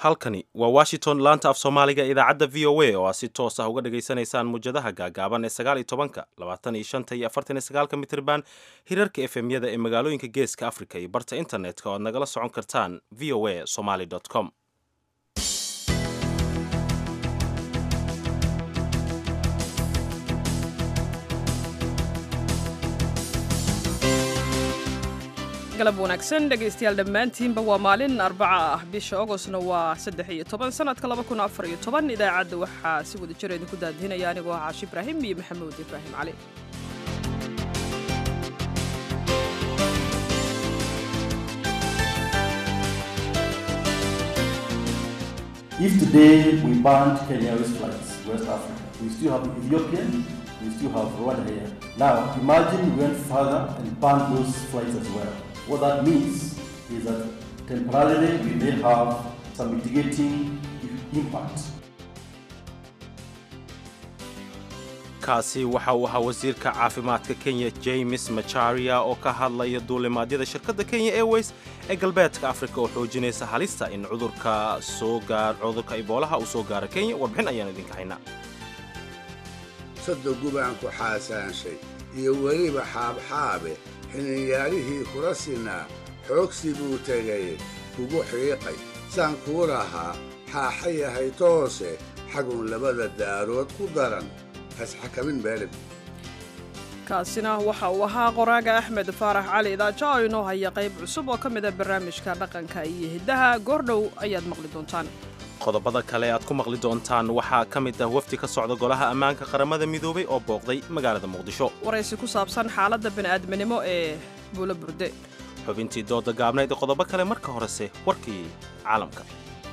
halkani waa washington laanta af soomaaliga idaacadda v o a oo aad si toos ah uga dhagaysanaysaan muwjadaha gaagaaban ee sagaal iyo tobanka labaatan iyo shanta iyo afartan iyo sagaalka mitirban hirarka efemyada ee magaalooyinka geeska africa iyo barta internetka oo aad nagala socon kartaan v o a somaly com galab wanaagsan dhegaystayaal dhammaantiinba waa maalin arbaca ah bisha ogostna waa saddex iyo toban sanadka laba kun afar iyo toban idaacadda waxaa si wada jira idinku daadihinaya anigoo ah caashi ibraahim iyo maxamuud ibraahim cali If today we banned Kenya West flights, West Africa, we still have Ethiopian, we still have Rwanda here. Now, imagine we went further and banned those flights as well. What that means is that temporarily we may have some mitigating impact. kaasi waxa uu ahaa wasiirka caafimaadka kenya james macharia oo ka hadlaya duulimaadyada shirkadda kenya airways ee galbeedka afrika oo xoojinaysa halista in cudurka soo gaar cudurka iboolaha uu soo gaaro kenya warbixin ayaan idinka haynaa saddo gubaan ku xaasaanshay iyo weliba xaabxaabe xininyaalihii kula sinaa xoogsi buu tegay kugu xiiqay saan kuu lahaa xaaxa yahay toose xagun labada daarood ku daran hasxakamin beelib kaasina waxa uu ahaa qoraaga axmed faarax cali idaajo oo inoo haya qayb cusub oo ka mid a barnaamijka dhaqanka iyo hiddaha goordhow ayaad maqli doontaan qodobada kale aad ku maqli doontaan waxaa ka mid ah wafdi ka socda golaha ammaanka qaramada midoobay oo booqday magaalada muqdisho waraysi ku saabsan xaaladda bini'aadminimo ee buulo burde xubintii dooda gaabnayd ee qodobo kale marka horese warkii caalamka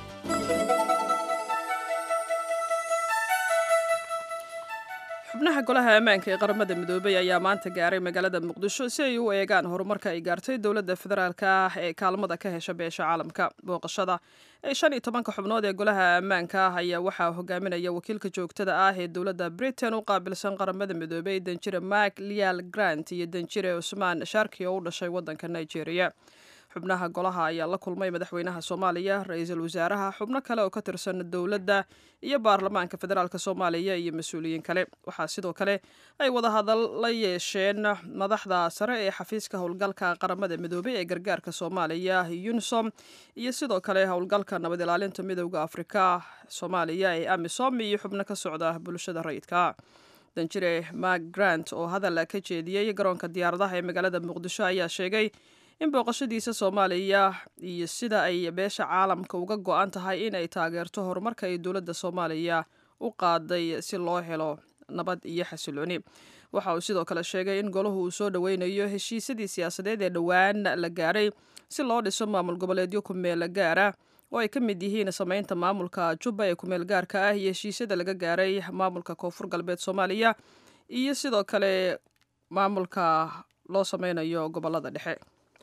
xubnaha golaha ammaanka ee qaramada midoobay ayaa maanta gaaray magaalada muqdisho si ay u eegaan horumarka ay gaartay dowladda federaalka ah ee kaalmada ka hesha beesha caalamka booqashada ee shan iyo tobanka xubnood ee golaha ammaanka ah ayaa waxaa hogaaminaya wakiilka joogtada ah ee dowladda britain u qaabilsan qaramada midoobay danjire mark lial grant iyo danjire cusmaan sharki oo u dhashay waddanka nigeria xubnaha golaha ayaa la kulmay madaxweynaha soomaaliya ra-iisul wasaaraha xubno kale oo ka tirsan dowladda iyo baarlamaanka federaalk soomaaliya iyo mas-uuliyiin kale waxaa sidoo kale ay wadahadal la yeesheen madaxda sare ee xafiiska howlgalka qaramada midoobay ee gargaarka soomaaliya unisom iyo sidoo kale howlgalka nabad ilaalinta midowda afrika soomaaliya ee amisom iyo xubno ka socda bulshada rayidka danjire mark grant oo hadal ka jeediyey garoonka diyaaradaha ee magaalada muqdisho ayaa sheegay in booqashadiisa soomaaliya iyo sida ay beesha caalamka uga go-an tahay in ay taageerto horumarka ay dowladda soomaaliya u qaaday si loo helo nabad iyo xasilooni waxa uu sidoo kale sheegay in golahu uu soo dhoweynayo heshiisyadii siyaasadeed ee dhowaan la gaaray si loo dhiso maamul goboleedyo kumeel gaara oo ay ka mid yihiin sameynta maamulka jubba ee kumeel gaarka ah iyo heshiisyada laga gaaray maamulka koonfur galbeed soomaaliya iyo sidoo kale maamulka loo sameynayo gobolada dhexe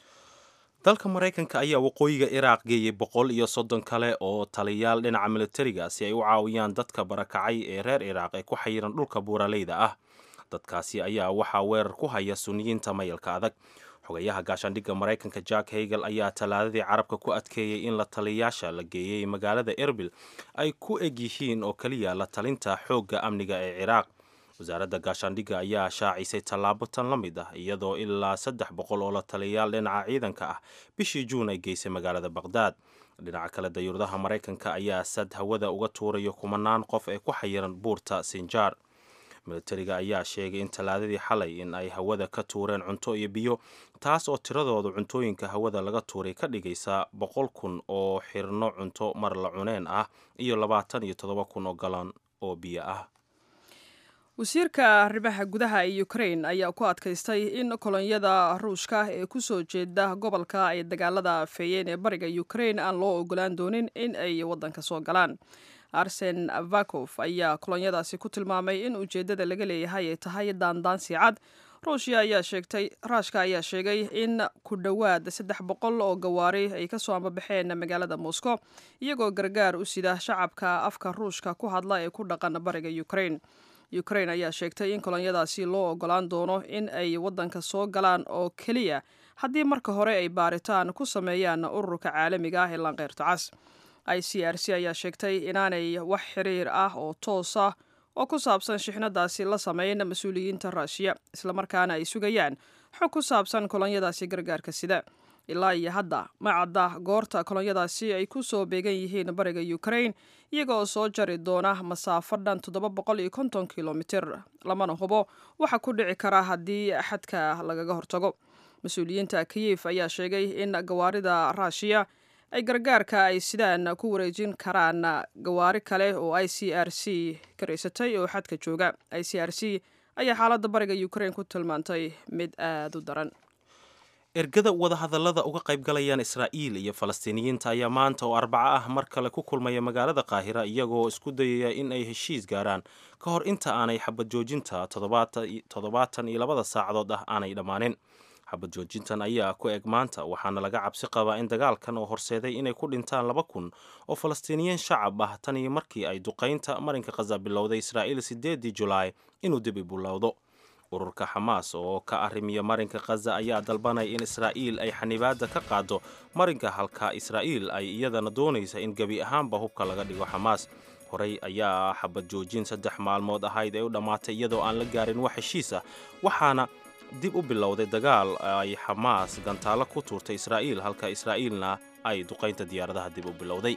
dalka maraykanka ayaa waqooyiga iraaq geeyey boqol iyo soddon kale oo taliyaal dhinaca militariga si ay u caawiyaan dadka barakacay ee reer iraaq ee ku xayiran dhulka buuraleyda ah dadkaasi ayaa waxaa weerar ku haya suniyiinta mayalka adag xogayaha gaashaandhigga maraykanka jack hagel ayaa talaadadii carabka ku adkeeyey in la taliyayaasha la geeyey magaalada erbil ay ku eg yihiin oo keliya la talinta xoogga amniga ee ciraaq wasaaradda gaashaandhigga ayaa shaacisay tallaabo tan la mid ah iyadoo ilaa saddex boqol oo la taliyayaal dhinaca ciidanka ah bishii juun ay geysay magaalada baqhdaad dhinaca kale dayuuradaha maraykanka ayaa sad hawada uga tuurayo kumanaan qof ee ku xayiran buurta sinjaar militariga ayaa sheegay in talaadadii xalay in ay hawada ka tuureen cunto iyo biyo taas oo tiradooda cuntooyinka hawada laga tuuray ka dhigaysa boqol kun oo xirno cunto mar la cuneen ah iyo labaatan iyo toddoba kun oo galan oo biyo ah wasiirka arrimaha gudaha ee ukrain ayaa ku adkaystay in kolonyada ruushka ee kusoo jeeda gobolka ay dagaalada afeeyeen ee bariga ukrain aan loo ogolaan doonin in ay waddanka soo galaan arsen vakof ayaa kolonyadaasi ku tilmaamay in ujeeddada laga leeyahay ay tahay daandaansi cad ruushya ayaa sheegtay raashka ayaa sheegay in ku dhowaad saddex boqol oo gawaari ay kasoo ambabaxeen magaalada moscow iyagoo gargaar u sida shacabka afka ruushka ku hadla ee ku dhaqan bariga ukrain ukrain ayaa sheegtay in kolonyadaasi loo ogolaan doono in ay waddanka soo galaan oo keliya haddii marka hore ay baaritaan ku sameeyaan ururka caalamiga ah ee lanqeyrta cas i c r c ayaa sheegtay inaanay wax xiriir ah oo toos ah oo ku saabsan shixnadaasi la sameyn mas-uuliyiinta ruushiya islamarkaana ay sugayaan xog ku saabsan kolonyadaasi gargaarka sida ilaa iyo hadda ma cadda goorta kolonyadaasi ay ku soo beegan yihiin bariga ukraine iyaga oo soo jari doona masaafo dhan toddoba boqol iyo konton kilomitir lamana hubo waxa ku dhici kara haddii xadka lagaga hortago mas-uuliyiinta kiyif ayaa sheegay in gawaarida ruushiya ay gargaarka ay sidaan ku wareejin karaan gawaari kale oo i c r c karaysatay oo xadka jooga i c r c ayaa xaaladda bariga ukraine ku tilmaantay mid aada u daran ergada wadahadallada uga qaybgalayaan israa'iil iyo falastiiniyiinta ayaa maanta oo arbaco ah mar kale ku kulmaya magaalada qaahira iyagoo isku dayaya in ay heshiis gaaraan ka hor inta aanay xabad joojinta toddobaatan iyo labada saacadood ah aanay dhammaanin xabad joojintan ayaa ku eg maanta waxaana laga cabsi qabaa in dagaalkan oo horseeday inay ku dhintaan laba kun oo falastiiniyiin shacab ah tan iyo markii ay duqaynta marinka khaza bilowday israa'iil sideedii julaay inuu dib i bilowdo ururka xamaas oo ka arrimiya marinka khaza ayaa dalbanaya in israa'iil ay xanibaadda ka qaado marinka halka israa'iil ay iyadana doonaysa in gebi ahaanba hubka laga dhigo xamaas horey ayaa xabad joojin saddex maalmood ahayd ee u dhammaatay iyadoo aan la gaarin wax heshiis ah waxaana dib u bilowday dagaal ay xamaas gantaalo ku tuurtay israa'iil halka israa'iilna ay duqaynta diyaaradaha dib u bilowday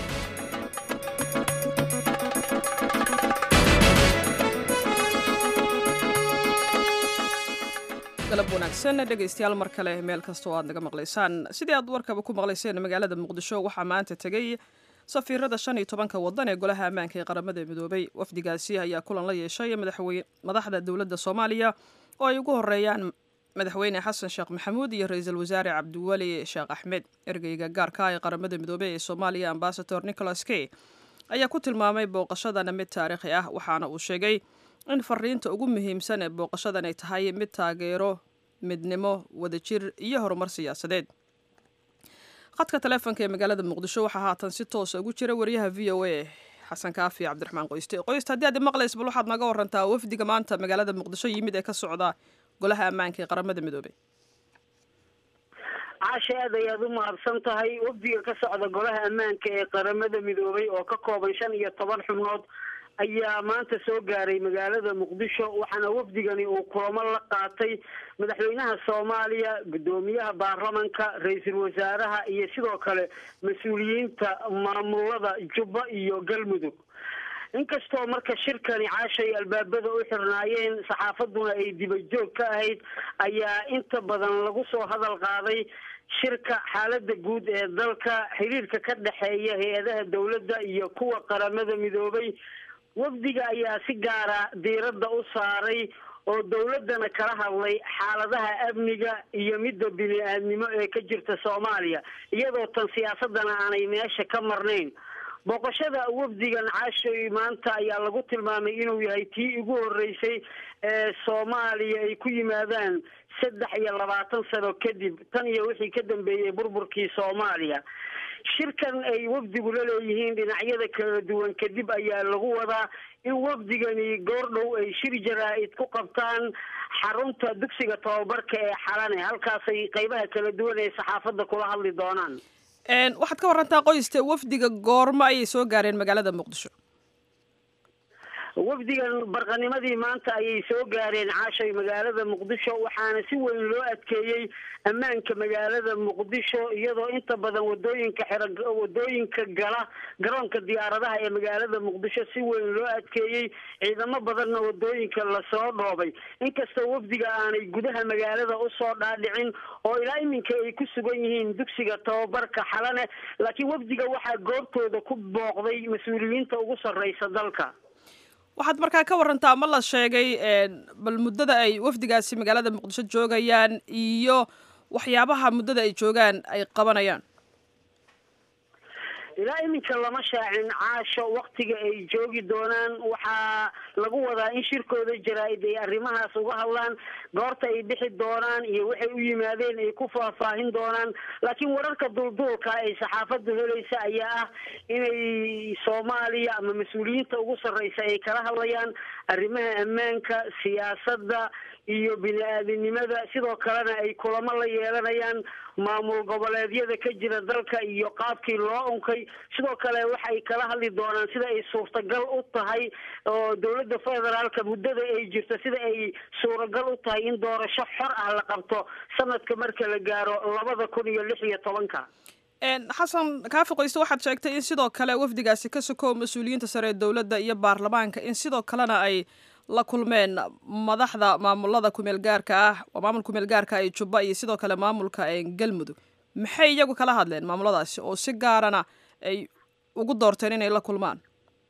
galab wanaagsan dhegaystayaal mar kale meel kasta oo aad naga maqlaysaan sidii aad warkaba ku maqlayseen magaalada muqdisho waxaa maanta tegey safiirada shan iyo tobanka wadan ee golaha ammaanka ee qaramada midoobay wafdigaasi ayaa kulan la yeeshay madaxda dowladda soomaaliya oo ay ugu horeeyaan madaxweyne xasan sheekh maxamuud iyo ra-iisul wasaare cabdiweli sheekh axmed ergeyga gaarka ee qaramada midoobey ee soomaaliya ambasador nicholas key ayaa ku tilmaamay booqashadana mid taariikhi ah waxaana uu sheegay in fariinta ugu muhiimsan ee booqashadan ay tahay mid taageero midnimo wadajir iyo horumar siyaasadeed khadka taleefonka ee magaalada muqdisho waxaa haatan si toosa ugu jira wariyaha v o a xasan kaafi cabdiraxmaan qoyste qoyste haddii aad maqlays bal waxaad naga warantaa wafdiga maanta magaalada muqdisho yimid ee ka socda golaha ammaanka ee qaramada midoobey caasha aad ayaad u mahadsan tahay wafdiga ka socda golaha ammaanka ee qaramada midoobay oo ka kooban shan iyo toban xubnood ayaa maanta soo gaaray magaalada muqdisho waxaana wafdigani uu kulamo la qaatay madaxweynaha soomaaliya guddoomiyaha baarlamanka ra-iisul wasaaraha iyo sidoo kale mas-uuliyiinta maamulada jubba iyo galmudug inkastoo marka shirkani caashay albaabada u xirnaayeen saxaafaduna ay dibajoog ka ahayd ayaa inta badan lagu soo hadal qaaday shirka xaalada guud ee dalka xiriirka ka dhexeeya hay-adaha dowladda iyo kuwa qaramada midoobay wafdiga ayaa si gaara diiradda u saaray oo dowladdana kala hadlay xaaladaha amniga iyo midda bini-aadnimo ee ka jirta soomaaliya iyadoo tan siyaasadana aanay meesha ka marnayn booqashada wafdigan caashoy maanta ayaa lagu tilmaamay inuu yahay tii ugu horeysay ee soomaaliya ay ku yimaadaan saddex iyo labaatan sano kadib tan iyo wixii ka dambeeyey burburkii soomaaliya shirkan ay wafdigu la leeyihiin dhinacyada kala duwan kadib ayaa lagu wadaa in wafdigani goordhow ay shir jaraa-id ku qabtaan xarunta dugsiga tababarka ee xalane halkaasay qeybaha kala duwan ee saxaafadda kula hadli doonaan waxaad ka warantaa qoyste wafdiga goormo ayay soo gaareen magaalada muqdisho wafdigan barqanimadii maanta ayay soo gaareen caashay magaalada muqdisho waxaana si weyn loo adkeeyey ammaanka magaalada muqdisho iyadoo inta badan wadooyinka xira wadooyinka gala garoonka diyaaradaha ee magaalada muqdisho si weyn loo adkeeyey ciidamo badanna wadooyinka lasoo dhoobay inkastoo wafdiga aanay gudaha magaalada usoo dhaadhicin oo ilaa iminka ay ku sugan yihiin dugsiga tababarka xalane laakiin wafdiga waxaa goobtooda ku booqday mas-uuliyiinta ugu sarreysa dalka waxaad markaa ka warantaa ma la sheegay bal muddada ay wafdigaasi magaalada muqdisho joogayaan iyo waxyaabaha muddada ay joogaan ay qabanayaan ilaa iminka lama shaacin caasho waktiga ay joogi doonaan waxaa lagu wadaa in shirkooda jaraa-id ay arrimahaas uga hadlaan goorta ay bixi doonaan iyo waxay u yimaadeen ay ku faahfaahin doonaan laakiin wararka dulduulka ay saxaafaddu helaysa ayaa ah inay soomaaliya ama mas-uuliyiinta ugu sarreysa ay kala hadlayaan arrimaha ammaanka siyaasadda iyo bini-aadinimada sidoo kalena ay kulamo la yeelanayaan maamul goboleedyada ka jira dalka iyo qaabkii loo unkay sidoo kale waxay kala hadli doonaan sida ay suurtagal u tahay oo dowladda federaalka muddada ay jirto sida ay suuragal u tahay in doorasho xor ah la qabto sanadka marka la gaaro labada kun iyo lix iyo tobanka xasan kaafi qoyste waxaad sheegtay in sidoo kale wafdigaasi ka sokow mas-uuliyiinta sare ee dowladda iyo baarlamaanka in sidoo kalena ay la kulmeen madaxda maamulada kumeel gaarka ah maamul kumeel gaarka ee jubba iyo sidoo kale maamulka galmudug maxay iyagu kala hadleen maamuladaasi oo si gaarana ay ugu doorteen inay la kulmaan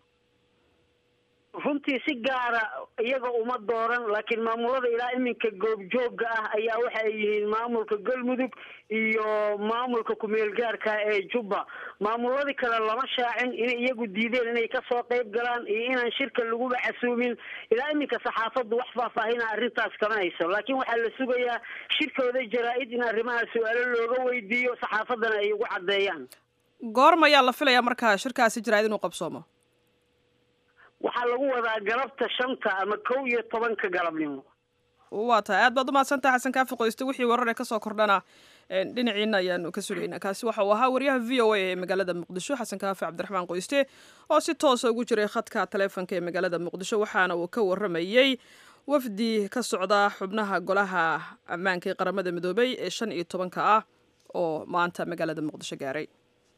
runtii si gaara iyaga uma dooran laakiin maamulada ilaa iminka goobjooga ah ayaa waxa ay yihiin maamulka galmudug iyo maamulka kumeel gaarka ee jubba maamuladii kale lama shaacin inay iyagu diideen inay kasoo qayb galaan iyo inaan shirka laguba casuumin ilaa iminka saxaafaddu wax faahfaahina arrintaas kama hayso laakiin waxaa la sugayaa shirkooda jaraa-id in arrimaha su-aalo looga weydiiyo saxaafaddana ay ugu caddeeyaan goorma ayaa la filayaa markaa shirkaasi jaraa-id inuu qabsoomo waxaa lagu wadaa galabta shanta ama kow iyo tobanka galabnimo waa tahay aad baad umahadsantaha xasan kaafi qoyste wixii warar ee kasoo kordhana dhinaciina ayaanu ka sugaynaa kaasi waxa uu ahaa wariyaha v o a ee magaalada muqdisho xasan kaafi cabdiraxmaan qoyste oo si toosa ugu jiray khadka taleefonka ee magaalada muqdisho waxaana uu ka waramayey wafdi ka socda xubnaha golaha ammaanka ee qaramada midoobay ee shan iyo tobanka ah oo maanta magaalada muqdisho gaaray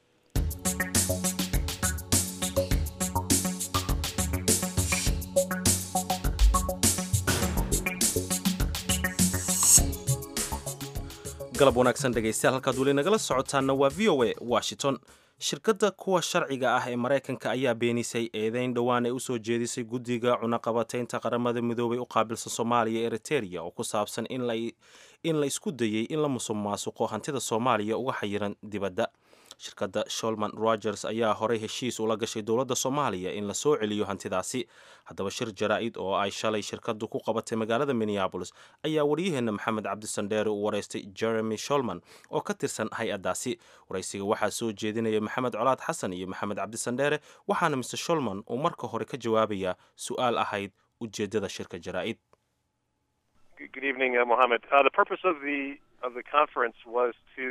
galab wanaagsan dhegaystayaal halkaad weli nagala socotaanna waa v o a washington shirkadda kuwa sharciga ah ee maraykanka ayaa beenisay eedeyn dhowaan ay usoo jeedisay guddiga cunaqabataynta qaramada midoobay u qaabilsan soomaaliya eriteria oo ku saabsan in la isku dayey in la musuq maasuqo hantida soomaaliya uga xayiran dibadda shirkadda sholman rogers ayaa horey heshiis ula gashay dowladda soomaaliya in la soo celiyo hantidaasi haddaba shir jaraa-id oo ay shalay shirkaddu ku qabatay magaalada minneabolis ayaa waryaheena maxamed cabdisandheere u waraystay jeremy sholman oo ka tirsan hay-addaasi waraysiga waxaa soo jeedinaya maxamed colaad xasan iyo maxamed cabdisandheere waxaana mr sholman uu marka hore ka jawaabayaa su-aal ahayd ujeeddada shirka jaraa-id Good evening, uh, Mohammed. Uh, the purpose of the of the conference was to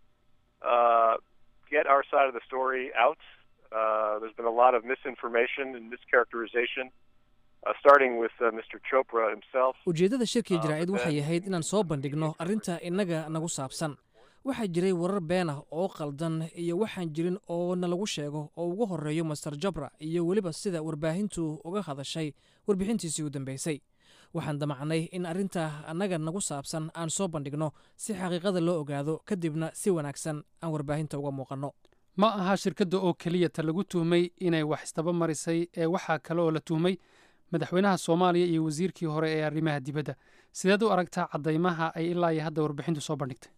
uh, get our side of the story out. Uh, there's been a lot of misinformation and mischaracterization, uh, starting with uh, Mr. Chopra himself. ujeeddada shirkii jaraa'id waxay ahayd inaan soo bandhigno arrinta innaga nagu saabsan waxaa jiray warar been ah oo qaldan iyo waxaan jirin oo nalagu sheego oo ugu horreeyo master jabra iyo weliba sida warbaahintu uga hadashay warbixintiisii u dambaysay waxaan damacnay in arrinta annaga nagu saabsan aan soo bandhigno si xaqiiqada loo ogaado kadibna si wanaagsan aan warbaahinta uga muuqanno ma aha shirkadda oo keliya ta lagu tuhmay inay wax isdaba marisay ee waxaa kale oo la tuhmay madaxweynaha soomaaliya iyo wasiirkii hore ee arrimaha dibadda sideed u aragtaa caddaymaha ay ilaa iyo hadda warbixintu soo bandhigtay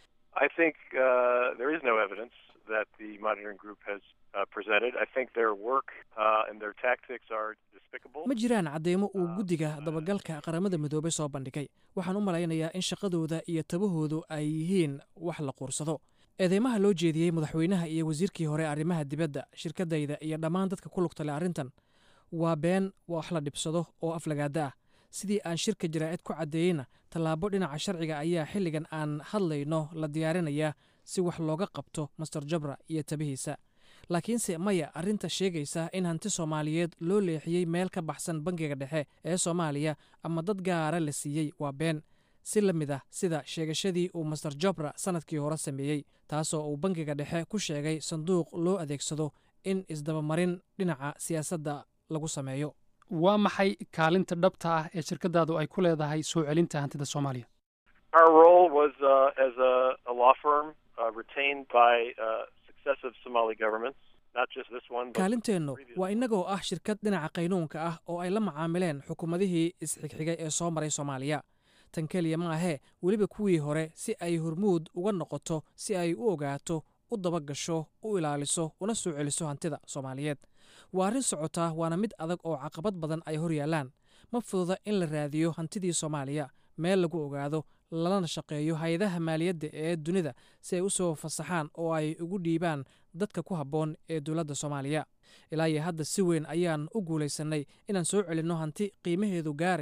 I think uh, there is no evidence that the monitoring group has uh, presented. I think their work uh, and their tactics are despicable. ma jiraan cadeymo uu guddiga dabagalka qaramada midoobay soo bandhigay waxaan u malaynayaa in shaqadooda iyo tabahoodu ay yihiin wax la quursado eedeymaha loo jeediyey madaxweynaha iyo wasiirkii hore arrimaha dibadda shirkadayda iyo dhammaan dadka ku lugta leh arrintan waa been wax la dhibsado oo aflagaada ah sidii aan shirka jaraa'id ku caddeeyeyna tallaabo dhinaca sharciga ayaa xilligan aan hadlayno la diyaarinayaa si wax looga qabto master jabra iyo tabihiisa laakiinse maya arrinta sheegaysa in hanti soomaaliyeed loo leexiyey meel ka baxsan bangiga dhexe ee soomaaliya ama dad gaara la siiyey waa been si la mid ah sida sheegashadii uu master jabra sannadkii hore sameeyey taasoo uu bangiga dhexe ku sheegay sanduuq loo adeegsado in isdabamarin dhinaca siyaasadda lagu sameeyo waa maxay kaalinta dhabta ah ee shirkadaadu ay ku leedahay soo celinta hantida soomaaliya Our role was uh, as a, a law firm uh, retained by uh, successive Somali governments, not just this one. But kaalinteennu waa innagoo ah shirkad dhinaca qaynuunka ah oo ay la macaamileen xukuumadihii isxigxigay ee soo maray soomaaliya tan keliya ma ahee weliba kuwii hore si ay hormuud uga noqoto si ay u ogaato u dabagasho u ilaaliso una soo celiso hantida soomaaliyeed waa arrin socotaa waana mid adag oo caqabad badan ay hor yaallaan ma fududa in la raadiyo hantidii soomaaliya meel lagu ogaado lalana shaqeeyo hay-adaha maaliyadda ee dunida si ay u soo fasaxaan oo ay ugu dhiibaan dadka ku habboon ee dowladda soomaaliya ilaa iyo hadda si weyn ayaan u guulaysannay inaan soo celinno hanti qiimaheedu gaarayo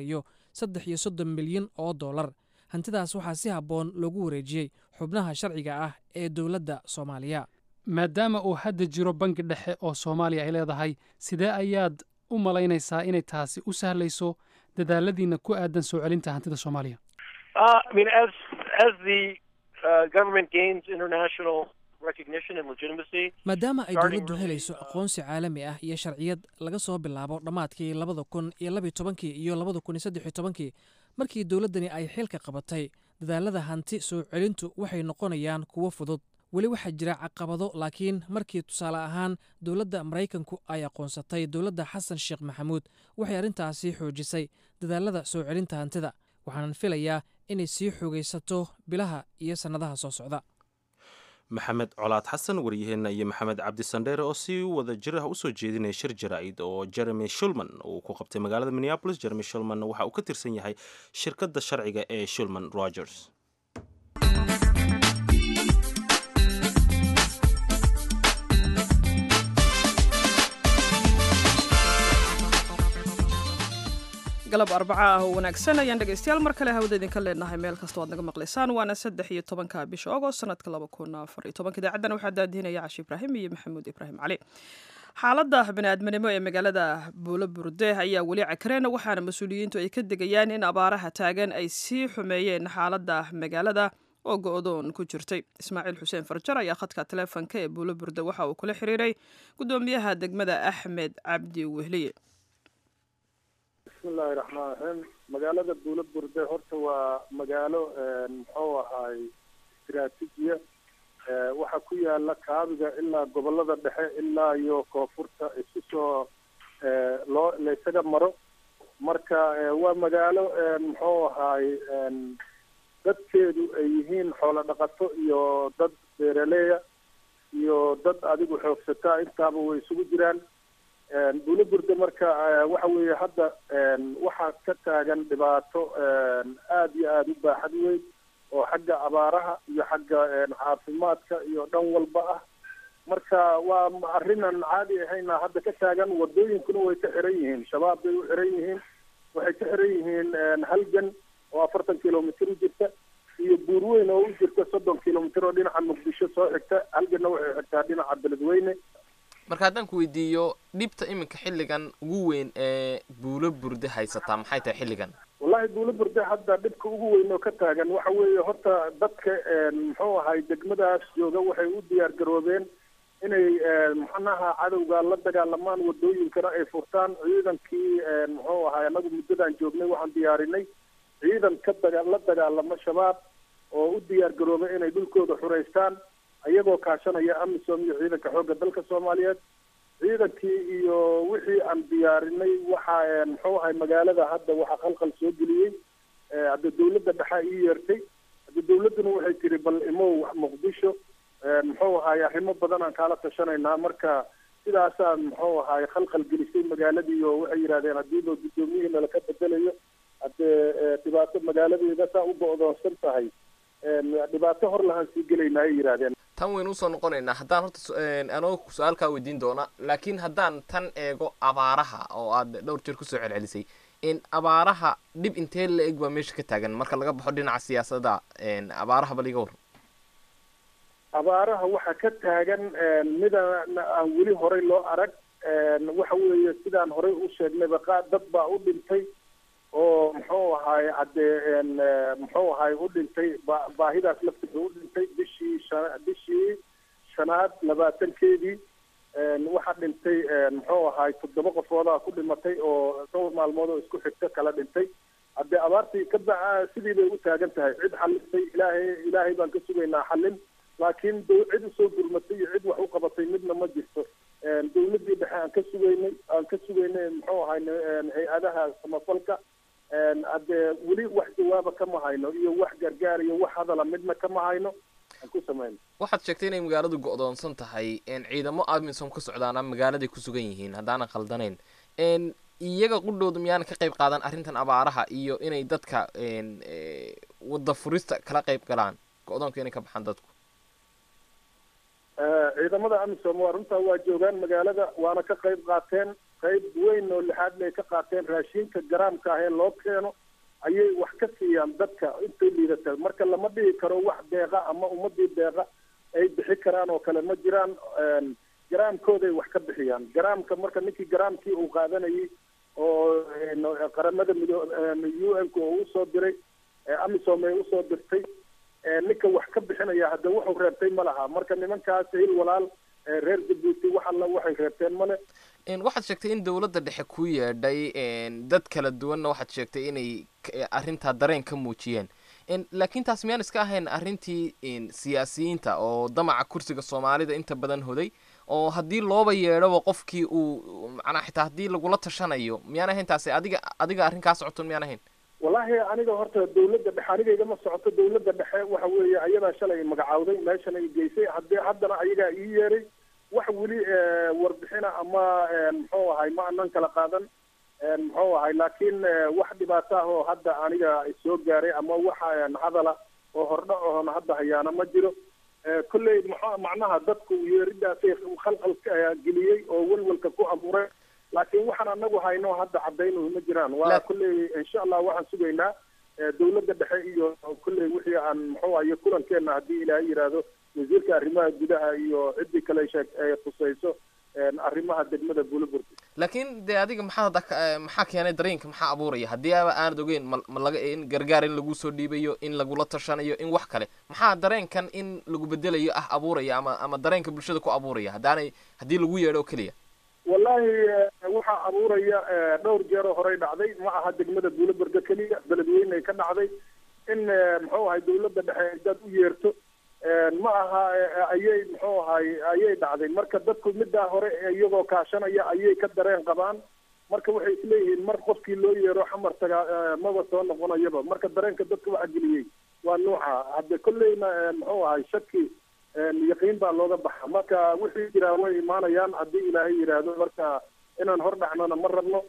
saddex iyo soddon milyan oo dollar hantidaas waxaa si habboon loogu wareejiyey xubnaha sharciga ah ee dowladda soomaaliya maadaama uu hadda jiro bangi dhexe oo soomaaliya ay leedahay sidee ayaad u malaynaysaa inay taasi u sahlayso dadaaladiina ku aadan soo celinta hantida soomaaliya Uh, I mean, as as the uh, government gains international recognition and legitimacy, maadaama ay Starting dowladdu really, helayso aqoonsi caalami ah iyo sharciyad laga soo bilaabo dhammaadkii labada kun iyo labiyo tobankii iyo labada kun iyo saddex iyo tobankii markii dowladdani ay xilka qabatay dadaalada hanti soo celintu waxay noqonayaan kuwo fudud weli waxaa jira caqabado laakiin markii tusaale ahaan dowladda maraykanku ay aqoonsatay dowladda xasan sheekh maxamuud waxay arrintaasi xoojisay dadaalada soo celinta hantida waxaanan filayaa inay sii xoogaysato bilaha iyo sannadaha soo socda maxamed colaad xasan waryaheenna iyo maxamed cabdi sandheere oo si wada jir ah usoo jeedinaya shir jaraa'id oo jeremy shulman uu ku qabtay magaalada minneapolis jeremy shulman waxa uu ka tirsan yahay shirkadda sharciga ee shulman rogers galab arbaca ah oo wanaagsan ayaan dhegaystayaal mar kale hawada idinka leenahay meel kastoo aad naga maqlaysaan waana saddex iyo tobanka bisha ogost sanadka laba kun afar iyo tobanka idaacaddan waxaa daadihinaya cashi ibraahim iyo maxamuud ibraahim cali xaaladda bani'aadminimo ee magaalada buulo burde ayaa weli cakareen waxaana mas-uuliyiintu ay ka degayaan in abaaraha taagan ay sii xumeeyeen xaaladda magaalada oo go-doon ku jirtay ismaaciil xuseen farjar ayaa khadka taleefonka ee buulo burde waxa uu kula xiriiray guddoomiyaha degmada axmed cabdi wehliye bismillahi raxmaan raxiim magaalada buulo burde horta waa magaalo muxuu ahaay istiraatiijiya waxaa ku yaala kaabiga ilaa gobolada dhexe ilaa iyo koonfurta isu soo loo la isaga maro marka waa magaalo muxuu ahaay dadkeedu ay yihiin xoolo dhaqato iyo dad beeraleya iyo dad adigu xoogsataa intaaba way isugu jiraan buulo burde marka waxa weeye hadda waxaa ka taagan dhibaato aada iyo aada u baaxad weyn oo xagga abaaraha iyo xagga caafimaadka iyo dhan walba ah marka waa arrinan caadi ahayna hadda ka taagan wadooyinkuna way ka xiran yihiin shabaab bay u xiran yihiin waxay ka xiran yihiin halgan oo afartan kilomitr u jirta iyo buurweyn oo u jirta soddon kilomitr oo dhinaca muqdisho soo xigta halganna waxay xigtaa dhinaca beledweyne marka haddaan ku weydiiyo dhibta iminka xilligan ugu weyn ee buulo burde haysataa maxay tahay xilligan wallahi buulo burde hadda dhibka ugu weyn oo ka taagan waxa weeye horta dadka muxuu ahay degmadaas jooga waxay u diyaar garoobeen inay macnaha cadowga la dagaalamaan wadooyinkana ay furtaan ciidankii muxuu ahay anagu muddadan joognay waxaan diyaarinay ciidan ka daga la dagaalamo shabaab oo u diyaar garoobay inay dhulkooda xureystaan ayagoo kaashanaya amisom iyo ciidanka xoogga dalka soomaaliyeed ciidankii iyo wixii aan diyaarinay waxa muxuu ahay magaalada hadda waxaa khalkhal soo geliyey hadda dawladda dhexa ii yeertay hadda dawladduna waxay tiri bal imow muqdisho muxuu ahay arrimo badan aan kaala tashanaynaa marka sidaasaa muxuu ahay khalkhal gelisay magaaladii oo waxay yidhahdeen haddii loo guddoomiyihii nala ka bedelayo haddee dhibaato magaaladeeda saa u go-doonsan tahay dhibaato hor lahaan sii gelaynaa ay yidhahdeen tan waynu usoo noqonaynaa haddaan horta anoo su-aalkaa weydiin doona laakiin haddaan tan eego abaaraha oo aad dhowr jeer kusoo celcelisay in abaaraha dhib intee la eg baa meesha ka taagan marka laga baxo dhinaca siyaasadda abaaraha bal iga war abaaraha waxaa ka taagan mida aan weli horay loo arag waxa weeye sidaan horay u sheegnayba qa dad baa u dhintay oo muxuu ahaay haddee muxuu ahaay u dhintay ba baahidaas laftiisa u dhintay bishii sha bishii shanaad labaatankeedii waxaa dhintay muxuu ahaay toddoba qofoodaa ku dhimatay oo dhowr maalmood oo isku xigta kala dhintay haddee abaartii ka ba sidii bay u taagan tahay cid xalisay ilaahay ilaahay baan ka sugaynaa xallin laakiin cid usoo gurmatay iyo cid wax u qabatay midna ma jirto dawladdii dhexe aan ka sugaynay aan ka sugaynay muxuu ahay hay-adaha samafalka haddee weli wax jawaaba kama hayno iyo wax gargaar iyo wax hadala midna kama hayno aan ku samayno waxaad sheegtay inay magaaladu go-doonsan tahay ciidamo amisom ka socdaana magaaladay ku sugan yihiin haddaanan khaldanayn iyaga qudhooda miyaana ka qayb qaadan arrintan abaaraha iyo inay dadka wadda furista kala qayb galaan go-doonka inay ka baxaan dadku ciidamada amisom waa runtaa waa joogaan magaalada waana ka qayb qaateen qayb weyn oo lixaad bay ka qaateen raashinka garaamka ah ee loo keeno ayay wax ka siiyaan dadka intay liidata marka lama dhihi karo wax deeqa ama ummadii deeqa ay bixi karaan oo kale ma jiraan garaamkooday wax ka bixiyaan garaamka marka ninkii garaamkii uu qaadanayay oo qaramada mido u n ka oo usoo diray amisom ay usoo dirtay ninka wax ka bixinaya hadda wuxuu reebtay ma laha marka nimankaas hil walaal reer jabuuti wax alla waxay reebteen male waxaad sheegtay in dowladda dhexe ku yeedhay dad kala duwanna waxaad sheegtay inay arrintaa dareen ka muujiyeen laakiin taas miyaan iska ahayn arrintii siyaasiyiinta oo damaca kursiga soomaalida inta badan hoday oo haddii looba yeedhoba qofkii uu macnaa xitaa haddii lagula tashanayo miyaan ahayn taasi adiga adiga arrin kaa socoton miyaan ahayn wallaahi aniga horta dawladda dhexe aniga igama socoto dawladda dhexe waxa weeye ayadaa shalay magacawday meeshan ay geysay haddii haddana ayagaa ii yeeray wax weli warbixina ama muxuu ahay ma anan kala qaadan muxuu ahay laakiin wax dhibaato ah oo hadda aniga soo gaaray ama wax hadala oo hordhac oon hadda hayaana ma jiro kolley mx macnaha dadku yeeridaasay khalqal geliyey oo welwelka ku abuuray laakiin waxaan anagu hayno hadda cadaynuhu ma jiraan waa kolley insha allah waxaan sugaynaa dawladda dhexe iyo kolley wixii aan muxuu ahaye kulankeena haddii ilaahay yidhaahdo wasiirka arrimaha gudaha iyo ciddii kale sheeg ee khusayso arrimaha degmada buulaburg laakiin dee adiga maxaa hadda maxaa keenay dareenka maxaa abuuraya haddii aba aanad ogeyn ma ma laga in gargaar in lagu soo dhiibayo in lagula tashanayo in wax kale maxaa dareenkan in lagu bedelayo ah abuuraya ama ama dareenka bulshada ku abuuraya haddaanay haddii lagu yeedho oo keliya wallaahi waxaa abuuraya dhowr jeeroo horey dhacday ma aha degmada buulaburga keliya beledweyne ay ka dhacday in muxuu ahay dawladda dhexe dad u yeerto ma aha ayay muxuu ahay ayay dhacday marka dadku middaa hore iyagoo kaashanaya ayay ka dareen qabaan marka waxay isleeyihiin mar qofkii loo yeero xamar taga maba soo noqonayaba marka dareenka dadka waxa geliyey waa nuuca hadde kolleyna muxuu ahay shaki yaqiin baa looga baxa marka wixii jiraa way imaanayaan haddii ilaahay yidhaahdo marka inaan hor dhacnona ma rabno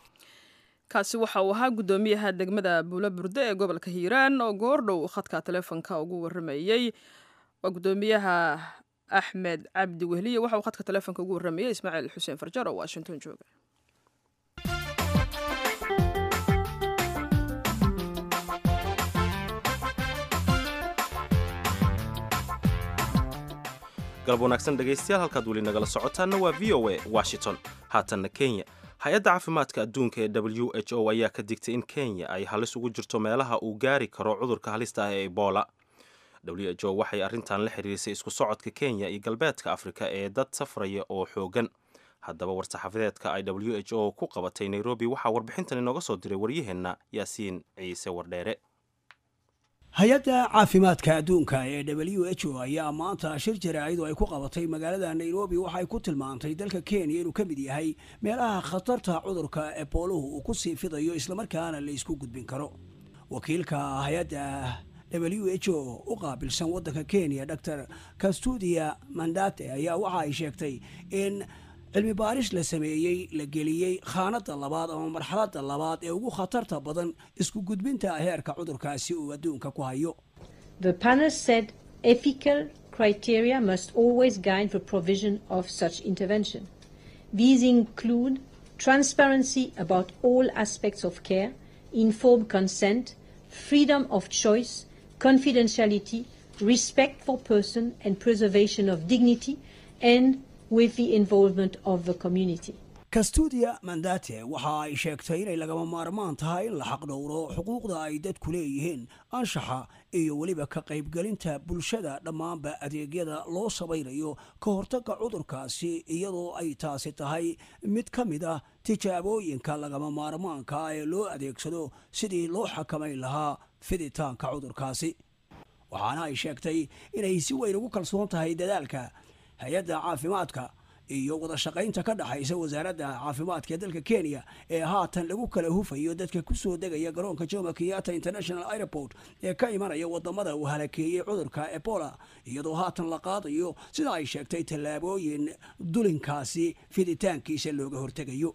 kaasi waxa uu ahaa guddoomiyaha degmada buula burde ee gobolka hiiraan oo goordhow khadka taleefonka ugu waramayey waa guddoomiyaha axmed cabdi wehliye waxa uu khadka taleefonka ugu waramayey ismaaciil xuseen farjar oo washington jooga galab wanaagsan dhegaystayaal halkaad weli nagala socotaanna waa v o a washington haatanna kenya hay-adda caafimaadka adduunka ee w h o ayaa ka digtay in kenya ay halis ugu jirto meelaha uu gaari karo cudurka halista ah ee ebola w h o waxay arrintan la xiriirisay isku socodka kenya iyo galbeedka afrika ee dad safraya oo xoogan haddaba war-saxaafadeedka ay w h o ku qabatay nairobi waxaa warbixintan inooga soo diray waryaheenna yaasiin ciise wardheere hay-adda caafimaadka adduunka ee w h o ayaa maanta shir jaraa'id ay ku qabatay magaalada nairobi waxay ku tilmaantay dalka kenya inuu ka mid yahay meelaha khatarta cudurka ebooluhu uu ku sii fidayo islamarkaana la isku gudbin karo wakiilka hay-adda w h o u qaabilsan waddanka kenya dor kastudia mandate ayaa waxa ay sheegtay in cilmi baaris la sameeyey la geliyey khaanada labaad ama marxaladda labaad ee ugu khatarta badan isku gudbinta heerka cudurkaasi uu adduunka ku hayo The panel said ethical criteria must always guide the provision of such intervention. These include transparency about all aspects of care, informed consent, freedom of choice, confidentiality, respect for person and preservation of dignity, and with the involvement of the community. kastudia mandate waxa ay sheegtay inay lagama maarmaan tahay in la xaqdhowro xuquuqda ay dadku leeyihiin anshaxa iyo weliba ka qaybgelinta bulshada dhammaanba adeegyada loo samaynayo ka hortagga cudurkaasi iyadoo ay taasi tahay mid ka mid ah tijaabooyinka lagama maarmaanka ee loo adeegsado sidii loo xakamayn lahaa fiditaanka cudurkaasi waxaana ay sheegtay inay si weyn ugu kalsoon tahay dadaalka hay-adda caafimaadka iyo wada shaqaynta ka dhexaysa wasaaradda caafimaadka ee dalka kenya ee haatan lagu kala hufayo dadka kusoo degaya garoonka jomo kenyatta international airport ee ka imanaya wadamada uu halakeeyey cudurka ebola iyadoo haatan la qaadayo sida ay sheegtay tallaabooyin dulinkaasi fiditaankiisa looga hortegayo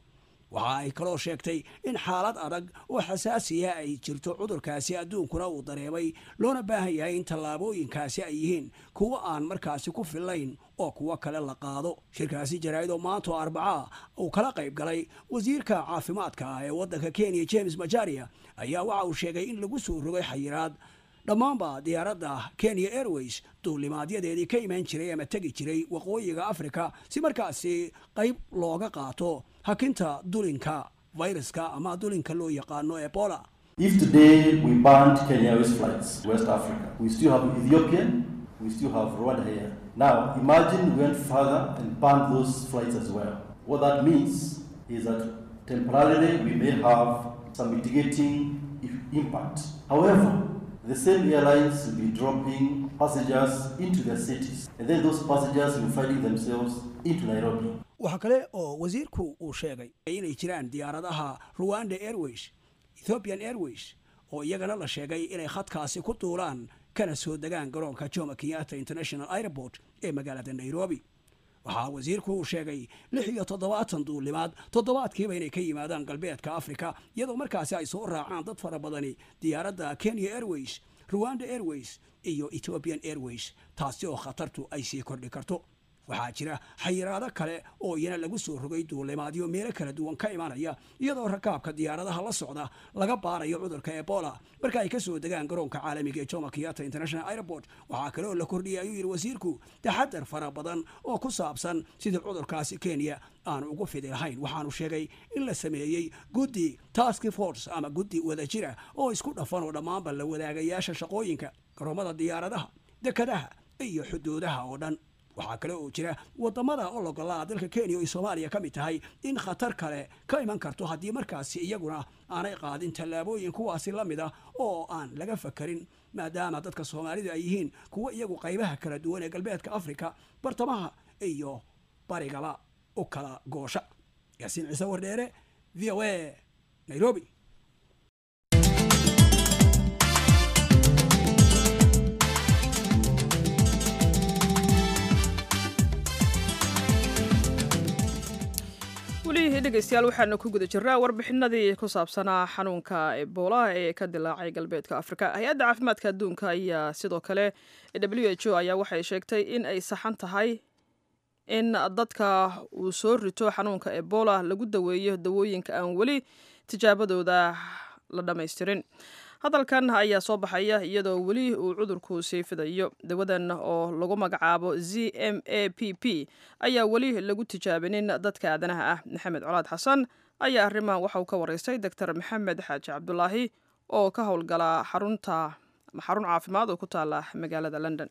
waxa ay kaloo sheegtay in xaalad adag oo xasaasiya ay jirto cudurkaasi adduunkuna uu dareemay loona baahan yahay in tallaabooyinkaasi ay yihiin kuwo aan markaasi ku fillayn oo kuwo kale la qaado shirkaasi jaraa'id oo maanta oo arbacaa uu kala qayb galay wasiirka caafimaadka ah ee waddanka kenya james majaria ayaa waxa uu sheegay in lagu soo rogay xayiraad dhammaanba diyaaradda kenya airways duulimaadyadeedii ka imaan jiray ama tegi jiray waqooyiga africa si markaasi qayb looga qaato hakinta dulinka fayraska ama dulinka loo yaqaano ebola If today we banned Kenya Airways flights West Africa, we still have Ethiopian, we still have Rwanda here. Now, imagine we went further and banned those flights as well. What that means is that temporarily we may have some mitigating i- impact. However, the same airlines will be dropping passengers into their cities, and then those passengers will finding themselves into Nairobi. waxaa kale oo wasiirku uu sheegay inay jiraan diyaaradaha ruwanda airways ethiopian airways oo iyagana la sheegay inay khadkaasi ku duulaan kana soo degaan garoonka jomo kenyatta international airport ee magaalada nairobi waxaa wasiirku uu sheegay lix iyo toddobaatan duulimaad toddobaadkiiba inay ka yimaadaan galbeedka africa iyadoo markaasi ay soo raacaan dad fara badani diyaaradda kenya airways ruwanda airways iyo ethiopian airways taasi oo khatartu ay sii kordhi karto waxaa jira xayiraado kale oo iyana lagu soo rogay duulimaadyo meelo kala duwan ka imanaya iyadoo rakaabka diyaaradaha la socda laga baarayo cudurka ebola marka ay ka soo degaan garoonka caalamiga ee jomo kenyatta international airport waxaa kale oo la kordhiyay ayuu yidhi wasiirku taxadar fara badan oo ku saabsan sidii cudurkaasi kenya aan ugu fidi lahayn waxaanu sheegay in la sameeyey guddi task force ama guddi wadajira oo isku dhafan oo dhammaanba la wadaagayaasha shaqooyinka garoomada diyaaradaha dekadaha iyo xuduudaha oo dhan waxaa kale oo jira wadamada ologolaa dalka kenya oo ay soomaaliya ka mid tahay in khatar kale ka iman karto haddii markaasi iyaguna aanay qaadin tallaabooyin kuwaasi la mid ah oo aan laga fakarin maadaama dadka soomaalida ay yihiin kuwo iyagu qaybaha kala duwan ee galbeedka africa bartamaha iyo barigaba u kala goosha yaasiin ciise wardheere v o a nairobi welihii dhegeystayaal waxaanu ku guda jirnaa warbixinadii ku saabsanaa xanuunka ebola ee ka dilaacay galbeedka afrika hay-adda caafimaadka adduunka ayaa sidoo kale w h o ayaa waxay sheegtay in ay saxan tahay in dadka uu soo rito xanuunka ebola lagu daweeyo dawooyinka aan weli tijaabadooda la dhammaystirin hadalkan ayaa soo baxaya iyadoo weli uu cudurku sii fidayo dawadan oo lagu magacaabo z m a p p ayaa weli lagu tijaabinin dadka aadanaha ah maxamed colaad xasan ayaa arrimahan waxa uu ka waraystay doctor maxamed xaaji cabdulaahi oo ka howlgala xarunta xarun caafimaad oo ku taala magaalada london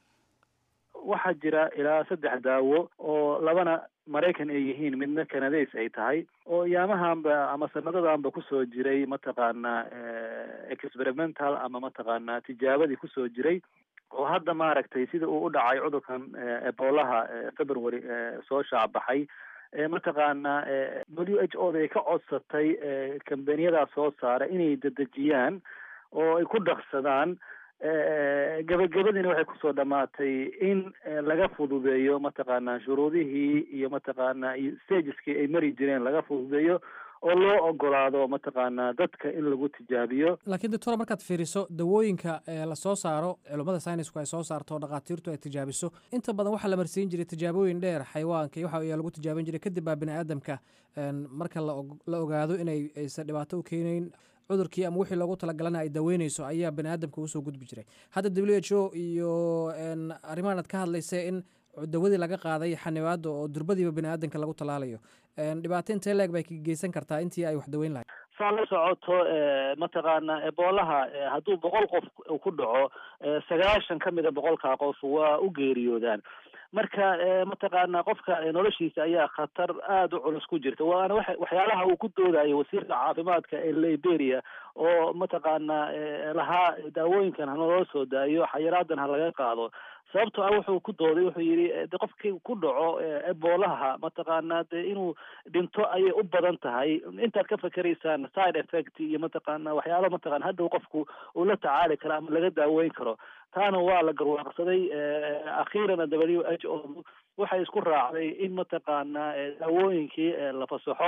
waxaa jira ilaa saddex daawo oo labana maraykan ay yihiin midna canadays ay tahay oo yaamahanba ama sanadadanba kusoo jiray mataqaanaa experimental ama mataqaanaa tijaabadii kusoo jiray oo hadda maaragtay sida uu u dhacay cudurkan ebolaha february soo shaacbaxay mataqaanaa w h o da ay ka codsatay kambaniyadaas soo saara inay dedejiyaan oo ay ku dhaqsadaan gabagabadiina waxay kusoo dhamaatay in laga fududeeyo mataqaanaa shuruudihii iyo mataqaanaa iyo stageskii ay mari jireen laga fududeeyo oo loo ogolaado mataqaanaa dadka in lagu tijaabiyo laakiin doctora markaad fiiriso dawooyinka lasoo saaro culummada saynisku ay soo saarto oo dhakhaatiirtu ay tijaabiso inta badan waxaa la marsiin jiray tijaabooyin dheer xayawaanka iyo waxa ayaa lagu tijaabin jiray kadib baa bini aadamka marka la ogaado inay aysan dhibaato u keenayn cudurkii ama wixii loogu talagalana ay daweyneyso ayaa bani aadamka usoo gudbi jiray hadda w h o iyo arrimahan aad ka hadlaysa in dawadii laga qaaday xanibaada oo durbadiiba bani aadamka lagu talaalayo dhibaato intee leeg bay geysan kartaa intii ay wax daweyn lahayd saa la socoto mataqaana eboolaha hadduu boqol qof ku dhaco sagaashan ka mida boqolkaa qof waa u geeriyoodaan marka mataqaana qofka noloshiisa ayaa khatar aada u culus ku jirta waana wa waxyaalaha uu ku doodayo wasiirka caafimaadka ee liberia oo mataqaana lahaa daawooyinkan hanaloo soo daayo xayiraadan ha laga qaado sababto ah wuxuu ku dooday wuxuu yidhi de qofkii ku dhaco eboolaha mataqaana de inuu dhinto ayay u badan tahay intaad ka fakeraysaan side effect iyo mataqaana waxyaala mataqana hadhow qofku uu la tacaali karo ama laga daaweyn karo taana waa la garwaaqsaday akhiirana w h o waxay isku raacday in mataqaana daawooyinkii la fasaxo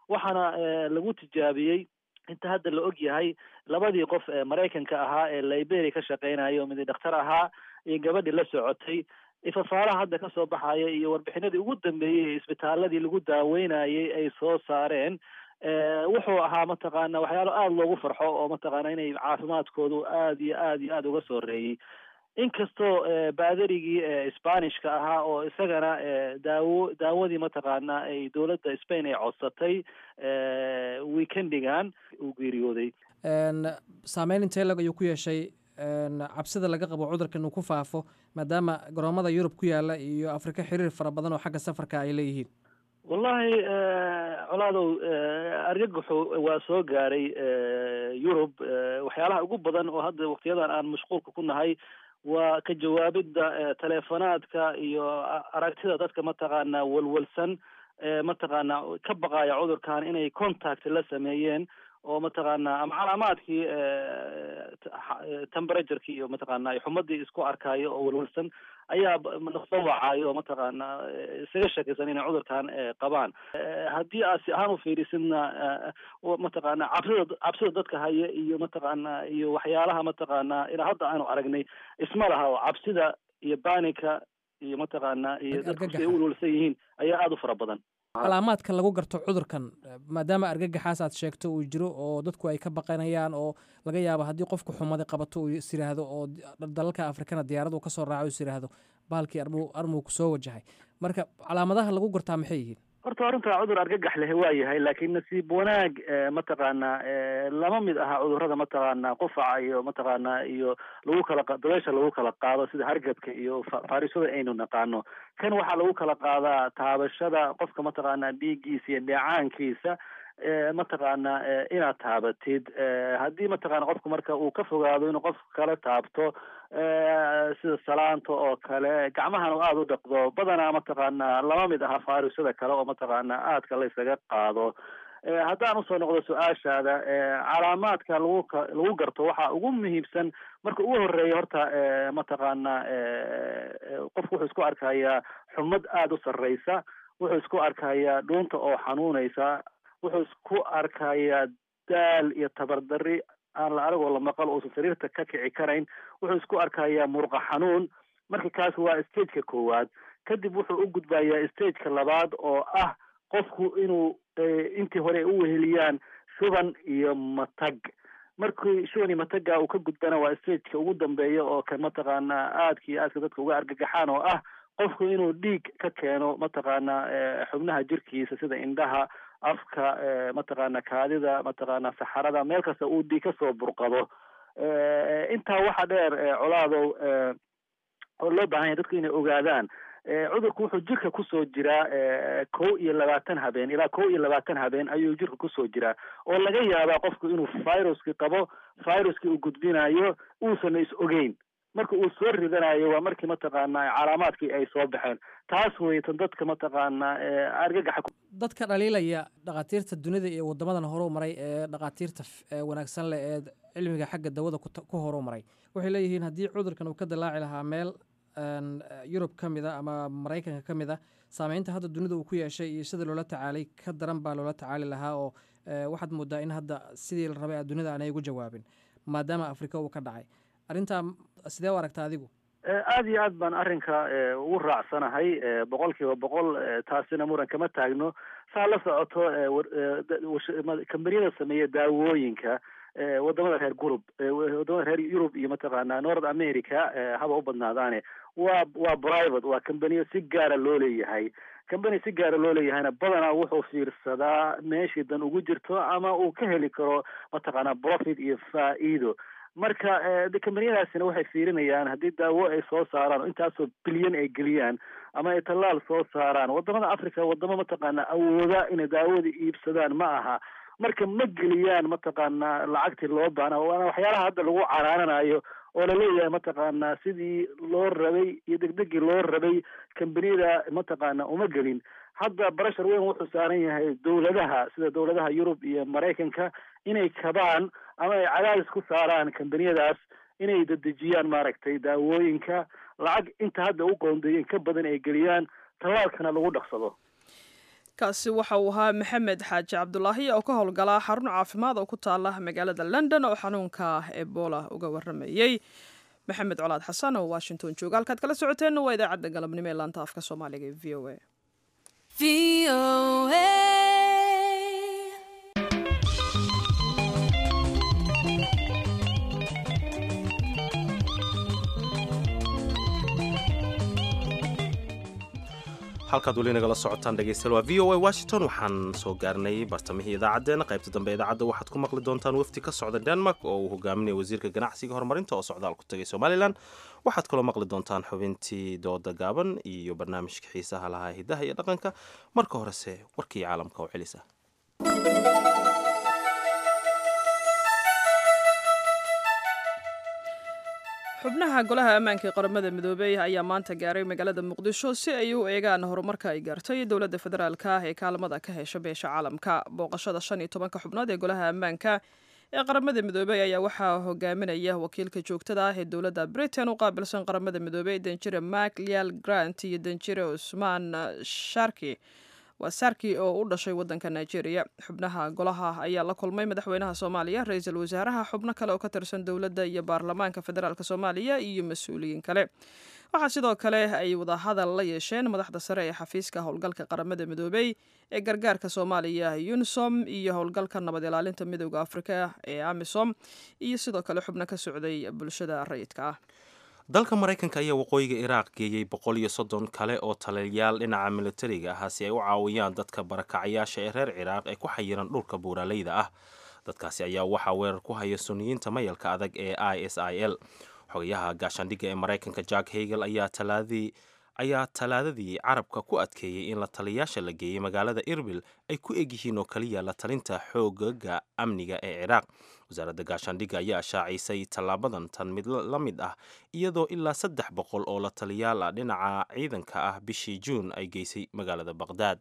waxaana lagu tijaabiyey inta hadda la og yahay labadii qof ee maraykanka ahaa ee liberia ka shaqeynaya oo midi dhakhtar ahaa iyo gabadhii la socotay ifafaalaha hadda kasoo baxaya iyo warbixinadii ugu dambeeyey ee isbitaaladii lagu daaweynayay ay soo saareen wuxuu ahaa mataqaana waxyaalo aada loogu farxo oo mataqaana inay caafimaadkoodu aada iyo aada iyo aada uga soo reeyey inkastoo baadarigii spanishka ahaa oo isagana daawo daawadii mataqaana ay dowladda spain ay codsatay weekendigan uu geeriyooday saameyn intee lag ayuu ku yeeshay cabsida laga qabo cudurkan uu ku faafo maadaama garoomada yurub ku yaala iyo afrika xiriir fara badan oo xagga safarka ay leeyihiin wallahi colaadow argagaxu waa soo gaaray yurub waxyaalaha ugu badan oo hadda waktiyadan aan mashquulka ku nahay waa ka jawaabidda teleefonaadka iyo aragtida dadka mataqaana walwalsan mataqaana ka baqaya cudurkan inay contact la sameeyeen oo mataqaana ama calaamaadkii temperatureki iyo mataqaana xumadii isku arkayo oo walwalsan ayaa soo wacayo oo mataqaana isaga shakaysan inay cudurkan qabaan haddii aad si ahaan ufiirisidna mataqaana cabsida cabsida dadka haya iyo mataqaana iyo waxyaalaha mataqaana ilaa hadda aanu aragnay isma laha oo cabsida iyo banika iyo mataqaana iyo dadku si ay u walwalsan yihiin ayaa aada u fara badan calaamaadka lagu garto cudurkan maadaama argagaxaas aad sheegto uu jiro oo dadku ay ka baqanayaan oo laga yaabo haddii qofku xumaday qabato uu is yiraahdo oo dalalka afrikana diyaaradu kasoo raaco is yiraahdo bahalkii armuu armuu kusoo wajahay marka calaamadaha lagu gartaa maxay yihiin horta arrinta cudur argagax leh waa yahay laakiin nasiib wanaag mataqaana lama mid aha cudurada mataqaana qufaca iyo mataqaana iyo lagu kala dabeesha lagu kala qaado sida hargabka iyo faarisada aynu naqaano kan waxaa lagu kala qaadaa taabashada qofka mataqaana dhiiggiisa iyo dheecaankiisa mataqaana inaad taabatid haddii mataqana qofku marka uu ka fogaado inuu qof kale taabto sida salaanta oo kale gacmahan u aada u dhaqdo badanaa mataqaana lama mid aha faarisada kale oo mataqaana aadka la ysaga qaado haddaan usoo noqdo su-aashaada calaamaadka lagu lagu garto waxaa ugu muhiimsan marka ugu horeeya horta mataqaana qofku wuxuu isku arkayaa xumad aada u sarreysa wuxuu isku arkayaa dhuunta oo xanuunaysa wuxuu isku arkayaa daal iyo tabardari aan la aragoo la maqal uusan sariirta ka kici karayn wuxuu isku arkayaa murqa xanuun marka kaas waa stageka koowaad kadib wuxuu u gudbayaa stageka labaad oo ah qofku inuu intii hore ay u weheliyaan shuban iyo matag markii shuban iyo mataga uu ka gudbana waa stageka ugu dambeeya oo kan mataqaana aadka iyo aadka dadka uga argagaxaan oo ah qofku inuu dhiig ka keeno mataqaana xubnaha jirkiisa sida indhaha afka mataqaana kaadida mataqaana saxarada meel kasta uu dhiig kasoo burqado intaa waxa dheer colaadow oo loo baahan yahay dadku inay ogaadaan cudurku wuxuu jirka kusoo jiraa kow iyo labaatan habeen ilaa kow iyo labaatan habeen ayuu jirka kusoo jiraa oo laga yaabaa qofku inuu viruski qabo viruski uu gudbinayo uusan is ogeyn marka uu soo ridanayo waa markii mataqaana calaamaadkii ay soo baxeen taas weytan dadka mataqaana argagaxa dadka dhaliilaya dhakhaatiirta dunida iyo wadamadan horu maray ee dhakhaatiirta wanaagsan leh ee cilmiga xagga dawada ku horu maray waxay leeyihiin haddii cudurkan uu ka dilaaci lahaa meel yurub ka mid a ama maraykanka ka mid a saameynta hadda dunida uu ku yeeshay iyo sida loola tacaalay ka daran baa loola tacaali lahaa oo waxaad moodaa in hadda sidii la rabay dunida aanay ugu jawaabin maadaama afrika uu ka dhacay arrintaa sidee u aragta adigu aada iyo aad baan arrinka ugu raacsanahay boqol kiiba boqol taasina muran kama taagno saa la socoto kambaniyada sameeya daawooyinka wadamada reer gurub wadamada reer yurub iyo mataqaana north america haba u badnaadaane waa waa private waa kambaniyo si gaara loo leeyahay kambani si gaara loo leeyahayna badanaa wuxuu fiirsadaa meeshii dan ugu jirto ama uu ka heli karo mataqaana profit iyo faa-iido marka kambaniyadaasina waxay fiirinayaan haddii daawo ay soo saaraan oo intaasoo bilyan ay geliyaan ama ay tallaal soo saaraan wadamada africa wadamo mataqaana awooda inay daawada iibsadaan ma aha marka ma geliyaan mataqaana lacagtii loo baana waana waxyaalaha hadda lagu caraananayo oo laleeyahay mataqaana sidii loo rabay iyo degdegii loo rabay kambaniyada mataqaana uma gelin hadda barashar weyn wuxuu saaran yahay dowladaha sida dowladaha yurub iyo maraykanka inay kabaan ama ay cadaadis ku saaraan kambaniyadaas inay dedejiyaan maaragtay daawooyinka lacag inta hadda u qoondeeyeen ka badan ay geliyaan tallaalkana lagu dhaqsado kaasi waxa uu ahaa maxamed xaaji cabdulaahi oo ka howlgala xarun caafimaad oo ku taala magaalada london oo xanuunka ebola uga waramayey maxamed colaad xasan oo washington jooga halkaad kala socoteenna waa idaacadda galabnimo ee laanta afka soomaaliga ee v o a halkaad weli nagala socotaan dhegeystayaal waa v o a washington waxaan soo gaarnay bartamihii idaacaddeenna qaybta dambe idaacadda waxaad ku maqli doontaan wafdi ka socda denmark oo uu hogaaminaya wasiirka ganacsiga horumarinta oo socdaal ku tagay somalilan waxaad kaloo maqli doontaan xubintii dooda gaaban iyo barnaamijka xiisaha lahaa hidaha iyo dhaqanka marka horese warkii caalamka oo celisa xubnaha golaha ammaanka ee qaramada midoobey ayaa maanta gaaray magaalada muqdisho si ay u eegaan horumarka ay gaartay dowladda federaalka ee kaalmada ka hesha beesha caalamka booqashada shan iyo tobanka xubnood ee golaha ammaanka ee qaramada midoobey ayaa waxaa hogaaminaya wakiilka joogtada ah ee dowladda britain u qaabilsan qaramada midoobey danjire mark lial grant iyo danjire cusmaan sharki waa sarki oo u dhashay waddanka nigeria xubnaha golaha ayaa la kulmay madaxweynaha soomaaliya ra-iisul wasaaraha xubno kale oo ka tirsan dowladda iyo baarlamaanka federaalk soomaaliya iyo mas-uuliyiin kale waxaa sidoo kale ay wadahadal la yeesheen madaxda sare ee xafiiska howlgalka qaramada midoobey ee gargaarka soomaaliya unisom iyo howlgalka nabad ilaalinta midooda afrika ee amisom iyo sidoo kale xubno ka socday bulshada rayidka ah dalka maraykanka ayaa waqooyiga iraaq geeyey boqol iyo soddon kale oo taliyayaal dhinaca militariga ah si ay u caawiyaan dadka barakacayaasha ee reer ciraaq ee ku xayiran dhulka buuraleyda ah dadkaasi ayaa waxaa weerar ku haya suniyiinta mayalka adag ee i s i l xogayaha gaashaandhigga ee maraykanka jack hagel ayaa talaadii ayaa talaadadii carabka ku adkeeyey in la taliyayaasha la geeyey magaalada irbil ay ku egyihiin oo kaliya la talinta xoogaga amniga ee ciraaq wasaaradda gaashaandhigga ayaa shaacisay tallaabadan tan mid la mid ah iyadoo ilaa saddex boqol oo la taliyaal ah dhinaca ciidanka ah bishii juun ay geysay magaalada baqhdaad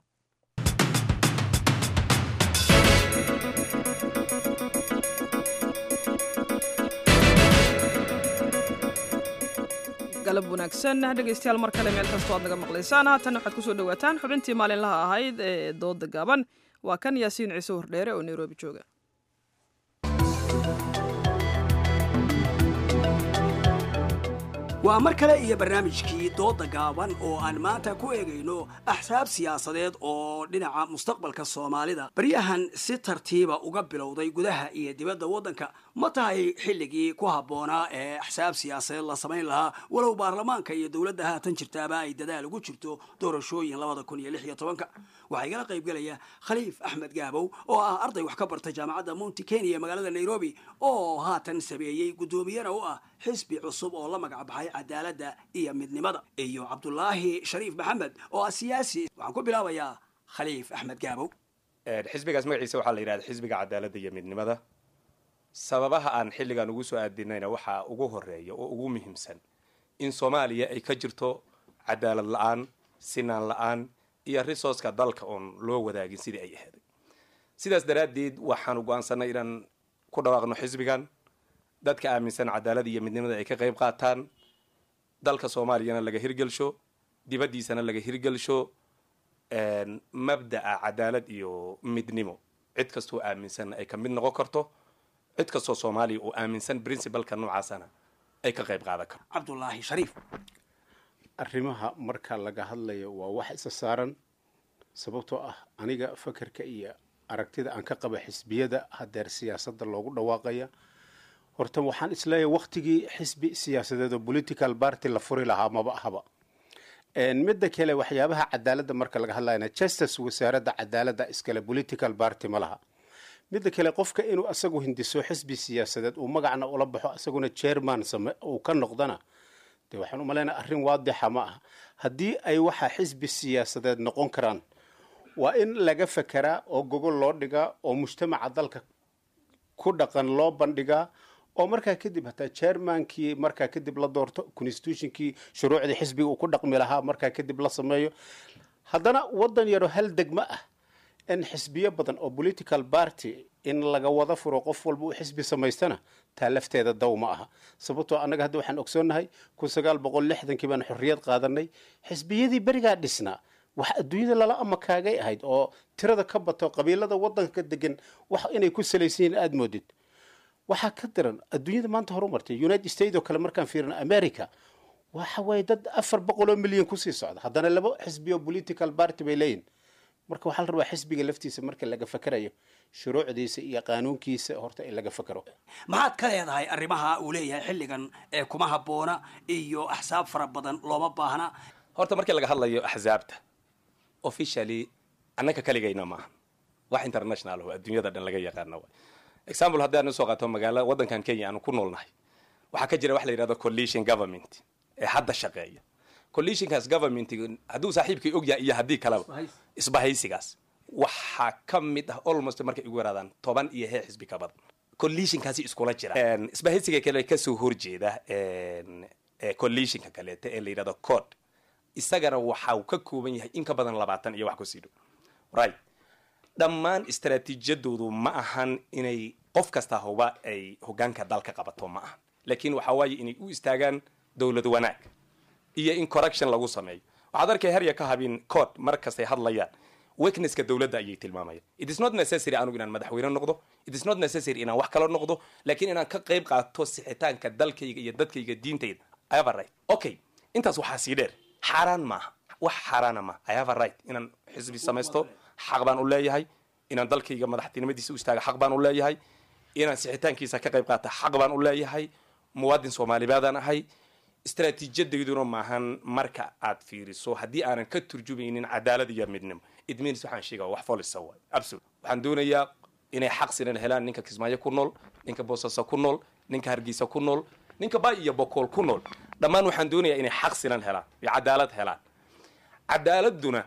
galab wanaagsan dhegaystayaal mar kale meel kastoo aad naga maqlaysaan haatan waxaad kusoo dhawaataan xubintii maalinlaha ahayd ee dooda gaaban waa kan yaasiin ciise wardheere oo nairobi jooga waa mar kale iyo barnaamijkii dooda gaaban oo aan maanta ku eegayno axsaab siyaasadeed oo dhinaca mustaqbalka soomaalida baryahan si tartiiba uga bilowday gudaha iyo dibadda waddanka ma tahay xilligii ku habboonaa ee axsaab siyaasadeed la samayn lahaa walow baarlamaanka iyo dowladda haatan jirtaaba ay dadaal ugu jirto doorashooyin labada kun iyo lix iyo tobanka waxaa igala qaybgelaya khaliif axmed gaabow oo ah arday wax ka barta jaamacadda mounti kenya ee magaalada nairobi oo haatan sameeyey guddoomiyana u ah xisbi cusub oo la magac baxay cadaaladda iyo midnimada iyo cabdulaahi shariif maxamed oo ah siyaasi waxaan ku bilaabayaa khaliif axmed gaabow xisbigaas magaciisa waxaa la yidhahda xisbiga cadaaladda iyo midnimada sababaha aan xilligan ugu soo aadinayna waxaa ugu horeeya oo ugu muhiimsan in soomaaliya ay ka jirto cadaalad la-aan sinaan la-aan iyo resourceka dalka oon loo wadaagin sidii ay aheeday sidaas daraaddeed waxaanu go-aansanay inaan ku dhawaaqno xisbigan dadka aaminsan cadaalada iyo midnimada ay ka qayb qaataan dalka soomaaliyana laga hirgelsho dibaddiisana laga hirgelsho mabda'a cadaalad iyo midnimo cid kastoo aaminsan ay ka mid noqon karto cid kastoo soomaaliya oo aaminsan princibalka noocaasana ay ka qayb qaadan karto cabdulaahi shariif arrimaha marka laga hadlayo waa wax isa saaran sababtoo ah aniga fakarka iyo aragtida aan ka qaba xisbiyada hadeer siyaasadda loogu dhawaaqaya horta waxaan isleeyahay waktigii xisbi siyaasadeed oo political party la furi lahaa maba ahaba midda kale waxyaabaha cadaaladda marka laga hadlayana justice wasaaradda cadaaladda iskale political party ma laha midda kale qofka inuu asagu hindiso xisbi siyaasadeed uu magacna ula baxo asaguna chairman same uu ka noqdana de waxaan u malaynaya arrin waadixa ma aha haddii ay waxa xisbi siyaasadeed noqon karaan waa in laga fekeraa oo gogol loo dhigaa oo mujtamaca dalka ku dhaqan loo bandhigaa oo markaa kadib hataa chairmankii markaa kadib la doorto constitutionkii shuruucdii xisbiga uu ku dhaqmi lahaa markaa kadib la sameeyo haddana waddan yaro hal degmo ah in xisbiyo badan oo political party in laga wada furo qof walba uu xisbi samaystana taa lafteeda daw ma aha sababtoo annaga hadda waxaan ogsoonnahay kun sagaal boqol lixdankii baan xorriyad qaadanay xisbiyadii berigaa dhisnaa wax adduunyada lala amakaagay ahayd oo tirada ka bato qabiilada wadanka degan wax inay ku salaysan yihiin aada moodid waxaa ka daran adduunyada maanta horumartay united states oo kale markaan fiirino america waxa waaye dad afar boqol oo milyan kusii socda haddana laba xisbiyo political party bay leeyihin marka waxaa la rabaa xisbiga laftiisa marka laga fakerayo shuruucdiisa iyo qaanuunkiisa horta in laga fakero maxaad ka leedahay arrimaha uu leeyahay xilligan ee kuma habboona iyo axsaab fara badan looma baahna horta markii laga hadlayo axsaabta officially annaka kaligayna maaha wax international oo adduunyada dhan laga yaqaana waay example haddii aan usoo qaato magaalo waddankan kenya aanu ku noolnahay waxaa ka jira wax la yidhahdo coalition government ee hadda shaqeeya coalitionkaas government hadduu saaxiibkii og yahay iyo haddii kaleba isbahaysigaas waxaa ka mid ah almost markay igu yaraadaan toban iyo hee xisbi ka badan coalitionkaasi iskula jira isbahaysiga kale kasoo horjeeda coalitionka kaleeta ee la yidhahdo code isagana waxa uu ka kooban yahay in ka badan labaatan iyo wax kusii dhow right dhammaan istaraatiijiyadoodu ma ahan inay qof kasta huba ay hogaanka dalka qabato ma ahan laakiin waxa waaye inay u istaagaan dowlad wanaag iyo in correction lagu sameeyo waxaad arkay herya ka habin code mar kastay hadlayaan weaknesska dowladda ayay tilmaamayaan it is not necessary anugu inaan madaxweyne noqdo it is not necessary inaan wax kala noqdo laakiin inaan ka qayb qaato sixitaanka dalkayga iyo dadkayga diintayda i have a right okay intaas waxaa sii dheer xaaraan maaha wax xaaraana maaha i have a right inaan xisbi samaysto xaq baan u leeyahay inaan dalkayga madaxtinimadiisa u istaaga xaq baan u leeyahay inaan sixitaankiisa ka qayb qaata xaq baan u leeyahay muwaadin soomaalibaadaan ahay istaraatiijiyadayduna maahan marka aad fiiriso haddii aanan ka turjumaynin cadaalad iyo midnimo it means waxaan sheegaya wax folisa waay absolute waxaan doonayaa inay xaq sinan helaan ninka kismaayo ku nool ninka boosaaso ku nool ninka hargeysa ku nool ninka bay iyo bokool ku nool dhammaan waxaan doonayaa inay xaq sinan helaan iyo cadaalad helaan cadaaladuna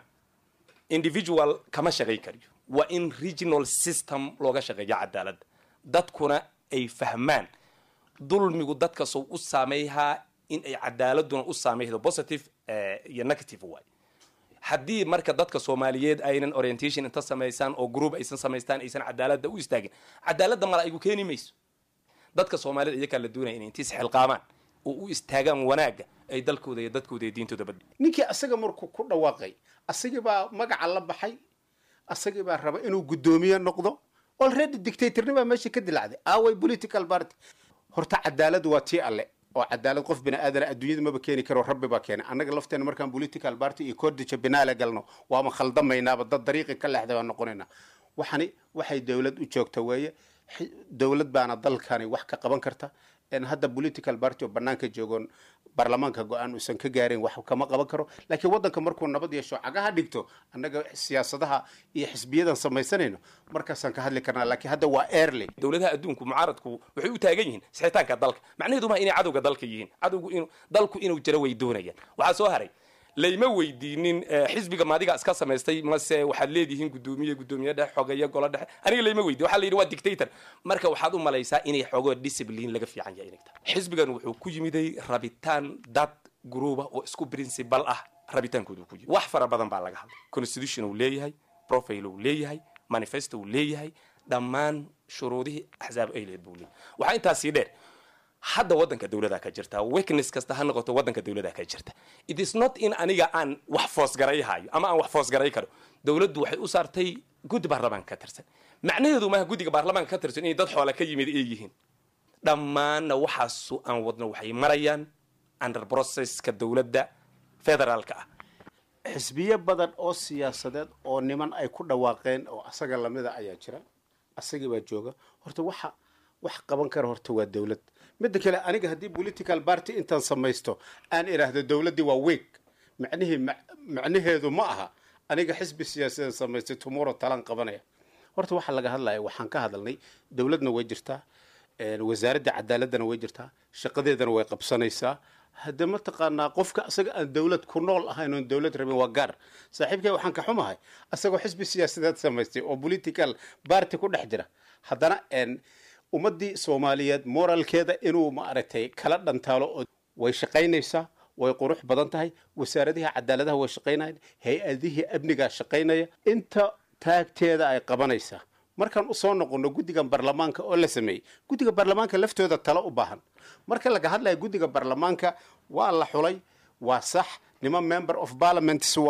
individual kama shaqayn kariyo waa in regional system looga shaqeeyo cadaaladda dadkuna ay fahmaan dulmigu dadkasoo u saameeyhaa in ay cadaaladuna u saameydo positive iyo negative waay haddii marka dadka soomaaliyeed aynan orientation inta samaysaan oo group aysan samaystaan aysan cadaaladda u istaagin cadaaladda mala aygu keeni mayso dadka soomaaliyed iyakaa la doonaya inay intiis xilqaamaan oo u istaagaan wanaagga ay dalkooda iyo dadkooda iyo diintooda bad ninkii asaga markuu ku dhawaaqay asagii baa magaca la baxay asagii baa raba inuu guddoomiye noqdo already dictatornibaa meesha ka dilacday away political party horta cadaaladu waa tii alle oo cadaalad qof bini aadana adduunyada maba keeni karo rabbi baa keenay annaga lafteena markaan political party iyo cordija binaale galno waama khaldamaynaaba dad dariiqi ka leexday baan noqonaynaa waxani waxay dowlad u joogta weeye dowlad baana dalkani wax ka qaban karta hadda political party oo banaanka joogoon baarlamaanka go-aan uusan ka gaarin wax kama qaban karo laakiin waddanka markuu nabad yeesho cagaha dhigto annaga siyaasadaha iyo xisbiyadan samaysanayno markaasaan ka hadli karnaa laakiin hadda waa airley dowladaha adduunku mucaaradku waxay u taagan yihiin sixitaanka dalka macnaheedu maha inay cadowga dalka yihiin cadowgu inuu dalku inuu jiro way doonayaan waxaa soo haray layma weydiinin xisbiga maadiga iska samaystay mase waxaad leedihiin guddoomiye guddoomiye dhexe xogeeye golo dhexe aniga layma weydiin waxaa la yidhi waa dictator marka waxaad u malaysaa inay xogoo discipline laga fiican yahay inay tahay xisbigan wuxuu ku yimiday rabitaan dad gruuba oo isku principal ah rabitaankoodu ku yimid wax fara badan baa laga hadlay constitution uu leeyahay profile uu leeyahay manifesto uu leeyahay dhammaan shuruudihii axsaab ay lehed buu leeyahay waxaa intaas sii dheer hadda waddanka dowladaa ka jirta weakness kasta ha noqoto waddanka dowladaa ka jirta it is not in aniga aan wax foosgaray hayo ama aan wax foosgaray karo dowladdu waxay u saartay guddi baarlamaanka ka tirsan macnaheedu maaha guddiga baarlamaanka ka tirsan inay dad xoola ka yimid ay yihiin dhammaanna waxaasu aan wadno waxay marayaan under processka dowladda federaalka ah xisbiyo badan oo siyaasadeed oo niman ay ku dhawaaqeen oo asaga lamida ayaa jira asagii baa jooga horta waxa wax qaban kara horta waa dowlad midda kale aniga haddii political party intaan samaysto aan idhaahdo dowladdii waa weeg macnihii macnaheedu ma aha aniga xisbi siyaasadeed samaystay tomorrow talaan qabanaya horta waxaa laga hadlaya waxaan ka hadalnay dowladna way jirtaa wasaaradda cadaaladana way jirtaa shaqadeedana way qabsanaysaa hadde mataqaanaa qofka asaga aan dowlad ku nool ahayn oon dowlad rabin waa gaar saaxiibkay waxaan ka xumahay asagoo xisbi siyaasadeed samaystay oo political party ku dhex jira haddana ummaddii soomaaliyeed moralkeeda inuu maaragtay kala dhantaalo oo way shaqaynaysaa way qurux badan tahay wasaaradihii cadaaladaha way shaqaynayaan hay-adihii amnigaa shaqaynaya inta taagteeda ay qabanaysaa markaan usoo noqono guddigan baarlamaanka oo la sameeyey guddiga baarlamaanka laftooda talo u baahan marka laga hadlaya guddiga baarlamaanka waa la xulay waa sax niman member of parliaments waay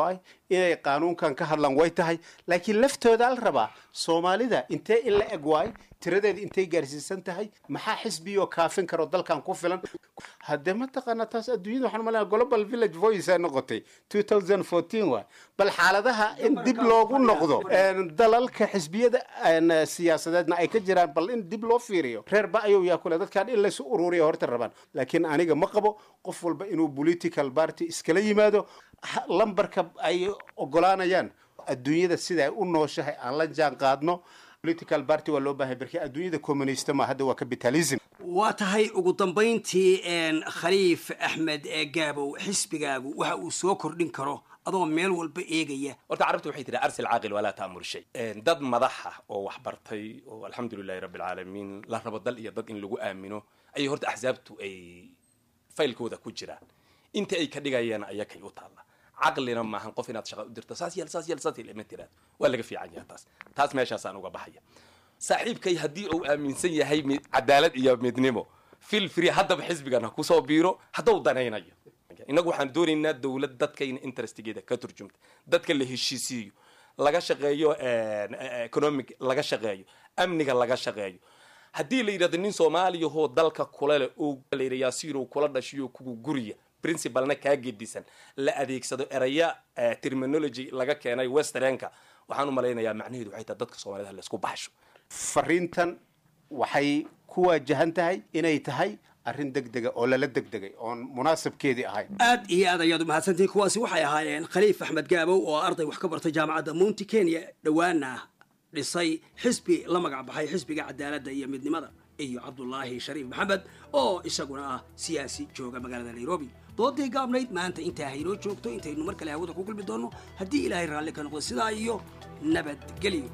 inay qaanuunkan ka hadlaan way tahay laakiin laftooda la rabaa soomaalida intee in la eg waay tiradeeda intay gaarsiisan tahay maxaa xisbiyoo kaafin karo dalkan ku filan haddee mataqaana taas adduunyada waxaan malaya global village voice ay noqotay 2014 waay bal xaaladaha in dib loogu noqdo dalalka xisbiyada siyaasadeedna ay ka jiraan bal in dib loo fiiriyo reer ba-ayow yaa kule dadkaan in laysu ururiya horta rabaan laakiin aniga ma qabo qof walba inuu political party iskala yimaado lambarka ay ogolaanayaan adduunyada sida ay u nooshahay aan la jaan qaadno political party waa loo baahay barkii adduunyada communista ma hadda waa capitalism waa tahay ugu dambayntii khaliif axmed gaabow xisbigaagu waxa uu soo kordhin karo adoo meel walba eegaya horta carabta waxay tihi arsil caaqil walaa ta'mur shay dad madaxa oo wax bartay oo alxamdulilahi rabbi alcaalamiin la rabo dal iyo dad in lagu aamino ayay horta axsaabtu ay faylkooda ku jiraan inta ay ka dhigayaan ayakay u taalla caqlina maahan qof inaad shaqa u dirto saas yeel saas yeel saas yeel ima tiraad waa laga fiican yahay taas taas meeshaasaan uga baxaya saaxiibkay haddii uu aaminsan yahay cadaalad iyo midnimo fil free haddaba xisbigan ha kusoo biiro hadduu danaynayo innagu waxaan doonaynaa dowlad dadkayna interestigeeda ka turjumta dadka la heshiisiiyo laga shaqeeyo economic laga shaqeeyo amniga laga shaqeeyo haddii la yidhahdo nin soomaaliyahoo dalka kula leh oo la yidha yaasiirow kula dhashiyo kugu guriya principalna kaa gedisan la adeegsado eraya terminology laga keenay westernka waxaan u malaynayaa macnaheedu waxay tahay dadka soomaalida laysku baxsho fariintan waxay ku waajahan tahay inay tahay arrin degdega oo lala degdegay oon munaasabkeedii ahayn aad iyo aad ayaad umahadsantihin kuwaasi waxay ahaayeen khaliif axmed gaabow oo arday wax ka bartay jaamacadda mounti kenya dhowaana dhisay xisbi la magac baxay xisbiga cadaaladda iyo midnimada iyo cabdulaahi shariif maxamed oo isaguna ah siyaasi jooga magaalada nairobi doodii gaabnayd maanta intaa haynoo joogto intaynu mar kale hawada ku kulmi doonno haddii ilaahay raalli ka noqdo sidaa iyo nabadgelyo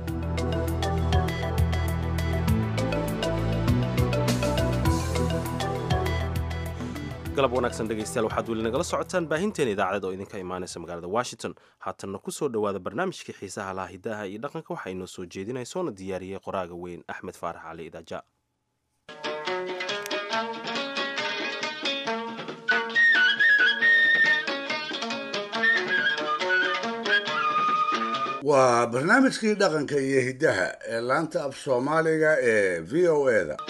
galab wanaagsan dhegaystayaal waxaad weli nagala socotaan baahinteena idaacadeed oo idinka imaanaysa magaalada washington haatanna ku soo dhowaada barnaamijkii xiisaha laha hidaha iyo dhaqanka waxaa inoo soo jeedinaya soona diyaariyey qoraaga weyn axmed faarax cali idaaja waa barnaamijkii dhaqanka iyo hiddaha ee laanta af soomaaliga ee v o e da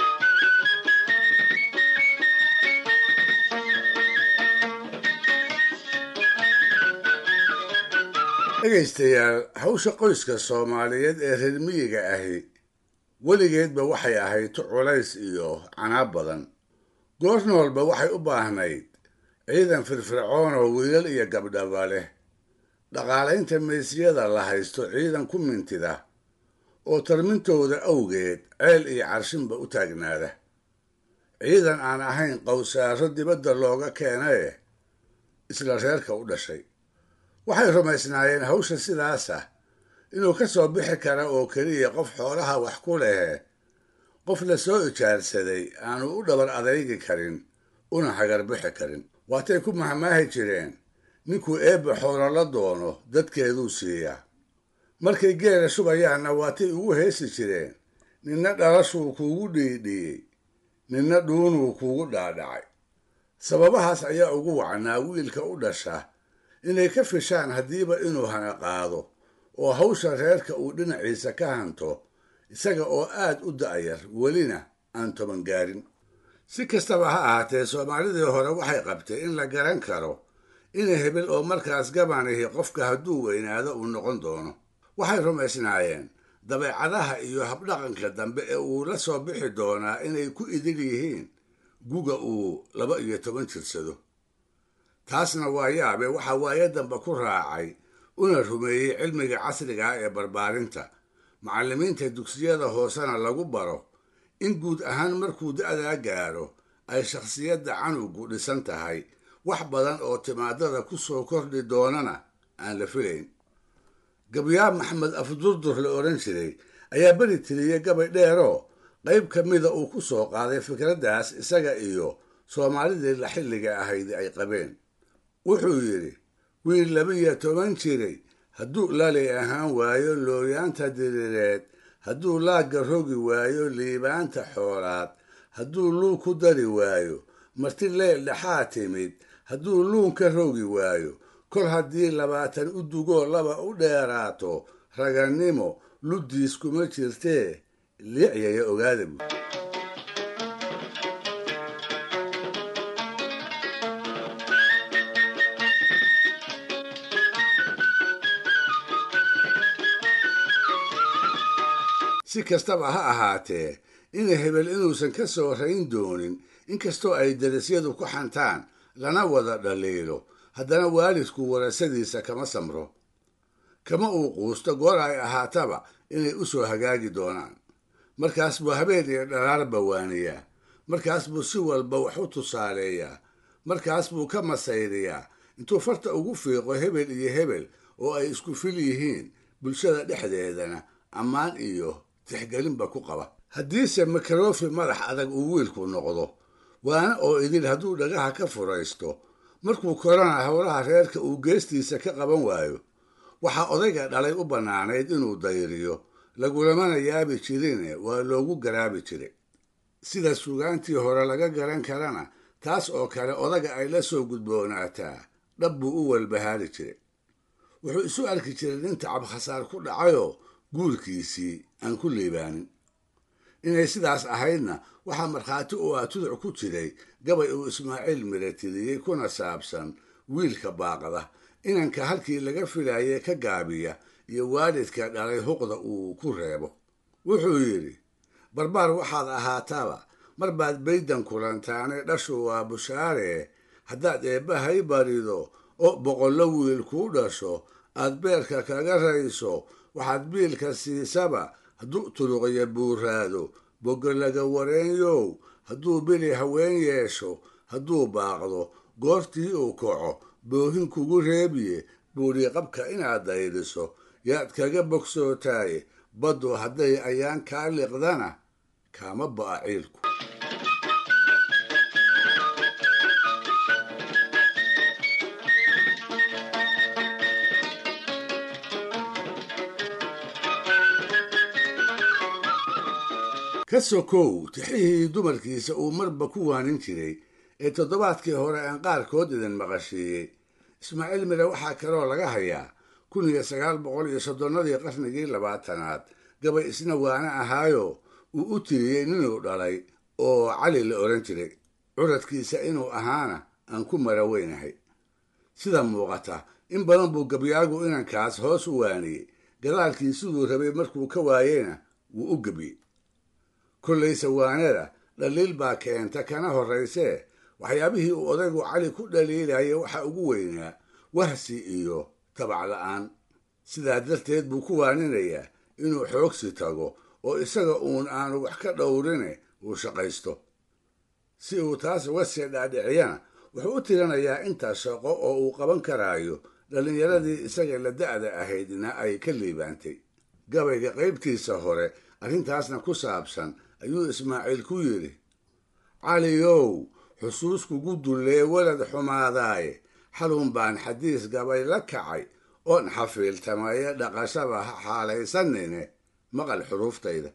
dhegaystayaal hawsha qoyska soomaaliyeed ee reer miyiga ahi weligeedba waxay ahayd tu culays iyo canaab badan goorna walba waxay u baahnayd ciidan firfircoon oo wiilal iyo gabdhaba leh dhaqaalaynta meysiyada la haysto ciidan ku mintida oo tarmintooda awgeed ceel iyo carshinba u taagnaada ciidan aan ahayn qowsaaro dibadda looga keenaye isla reerka u dhashay waxay rumaysnaayeen hawsha sidaas ah inuu ka soo bixi kara oo keliya qof xoolaha wax ku lehe qof la soo ijaarsaday aanu u dhabar adaygi karin una hagarbixi karin waatay ku mahmaahi jireen ninkuu eebba xoolo la doono dadkeeduu siiyaa markay geela shubayaanna waatay ugu heesi jireen ninna dhalashuu kuugu dhiidhiyey ninna dhuunuu kuugu dhaadhacay sababahaas ayaa ugu wacnaa wiilka u dhasha inay ka fishaan haddiiba inuu hana qaado oo hawsha reerka uu dhinaciisa ka hanto isaga oo aad u da'yar welina aan toban gaarin si kastaba ha ahaatee soomaalidii hore waxay qabtay in la garan karo ina hebel oo markaas gabanihi qofka hadduu weynaado uu noqon doono waxay rumaysnaayeen dabeecadaha iyo habdhaqanka dambe ee uu la soo bixi doonaa inay ku idil yihiin guga uu laba iyo toban jirsado taasna waa yaabe waxaa waayo dambe ku raacay una rumeeyey cilmiga casriga ah ee barbaarinta macallimiinta dugsiyada hoosena lagu baro in guud ahaan markuu da'daa gaaro ay shakhsiyadda canugu dhisan tahay wax badan oo timaadada ku soo kordhi doonana aan la filayn gabyaab maxamed afdurdur la odhan jiray ayaa beri tiriyey gabay dheeroo qayb ka mida uu ku soo qaaday fikraddaas isaga iyo soomaalidii la xilliga ahayd ay qabeen wuxuu yidhi wiil labiyo toban jiray hadduu lali ahaan waayo looyaanta diriireed hadduu laagga rogi waayo liibaanta xoolaad hadduu luun ku dari waayo marti leel dhexaa timid hadduu luun ka rogi waayo kol haddii labaatan u dugoo laba u dheeraato ragannimo luddiis kuma jirtee liicyaya ogaada buud si kastaba ha ahaatee ina hebel inuusan ka soo rayn doonin inkastoo ay darasyadu ku xantaan lana wada dhaliilo haddana waalidku warasadiisa kama samro kama uu quusto goor ay ahaataba inay u soo hagaagi doonaan markaas buu habeen iyo dhalaar bawaaniyaa markaas buu si walba wax u tusaaleeyaa markaas buu ka masayriyaa intuu farta ugu fiiqo hebel iyo hebel oo ay isku fil yihiin bulshada dhexdeedana ammaan iyo tixgelinba ku qaba haddiise makarofi madax adag uu wiilku noqdo waana oo idin hadduu dhagaha ka furaysto markuu korana howlaha reerka uu geestiisa ka qaban waayo waxaa odayga dhalay u bannaanayd inuu dayriyo lagulamana yaabi jirine waa loogu garaabi jiray sida sugaantii hore laga garan karana taas oo kale odaga ay la soo gudboonaataa dhab buu u walbahaari jiray wuxuu isu arki jiray nin tacab khasaar ku dhacayoo guurkiisii aan ku liibaanin inay sidaas ahaydna waxaa markhaati u ah tuduc ku jiray gabay uu ismaaciil miratiriyey kuna saabsan wiilka baaqda inanka halkii laga filayay ka gaabiya iyo waalidka dhalay huqda uu ku reebo wuxuu yidhi barbaar waxaad ahaataba mar baad baydan kulantaane dhashu waa bushaare haddaad eebbahay barido oo boqollo wiil kuu dhasho aad beerka kaga rayso waxaad biilka siisaba hadduu turuqya buuraado boga laga wareenyow hadduu bili haween yeesho hadduu baaqdo goortii uu kaco boohin kugu reebiye buuri qabka inaad daydiso yaad kaga bogsootaaye baddu hadday ayaan kaa liqdana kaama ba'a ciilku ka sokow tixihii dumarkiisa uu marba ku waanin jiray ee toddobaadkii hore aan qaarkood idin maqashiiyey ismaaciil mire waxaa kaloo laga hayaa kun iyo sagaal boqol iyo soddonnadii qarnigii labaatanaad gabay isna waana ahaayo uu u tiriyey ninuu dhalay oo cali la odhan jiray curadkiisa inuu ahaana aan ku mara weynahay sida muuqata in badan buu gabyaagu inankaas hoos u waaniyey gadaalkii siduu rabay markuu ka waayeyna wuu u gebiyey kollayse waanada dhaliil baa keenta kana horraysee waxyaabihii uu odaygu cali ku dhaliilayay waxa ugu weynaa wahsi iyo tabac la'aan sidaa darteed buu ku waaninayaa inuu xoogsi tago oo isaga uun aanu wax ka dhowrine uu shaqaysto si uu taas uga sii dhaadhiciyana wuxuu u tirinayaa inta shaqo oo uu qaban karaayo dhallinyaradii isaga la da'da ahaydna ay ka liibaantay gabayga qaybtiisa hore arrintaasna ku saabsan ayuu ismaaciil ku yidhi caliyow xusuus kugu dullee walad xumaadaaye xalun baan xadiis gabay la kacay oon xafiiltamaye dhaqashaba ha xaalaysanine maqal xuruuftayda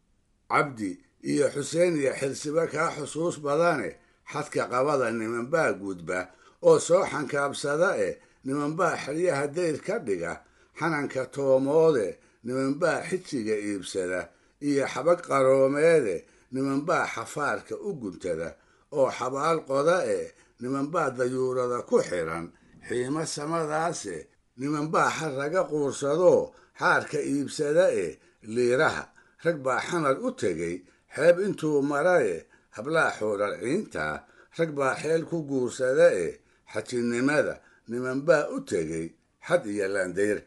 cabdi iyo xuseen iyo xilsiba kaa xusuus badane xadka qabada nimanbaa gudba oo soo xankaabsada eh nimanbaa xeryaha dayr ka dhiga xananka toomoode nimanbaa xijiga iibsada iyo xabag qaroomeede nimanbaa xafaarka u guntada oo xabaal qoda eh nimanbaa dayuurada ku xiran xiimo samadaase nimanbaa xarraga quursadoo xaarka iibsada eh liiraha rag baa xamar u tegey xeeb intuu marae hablaa xoorar ciintaa rag baa xeel ku guursada eh xajinnimada nimanbaa u tegey xad iyo laandayr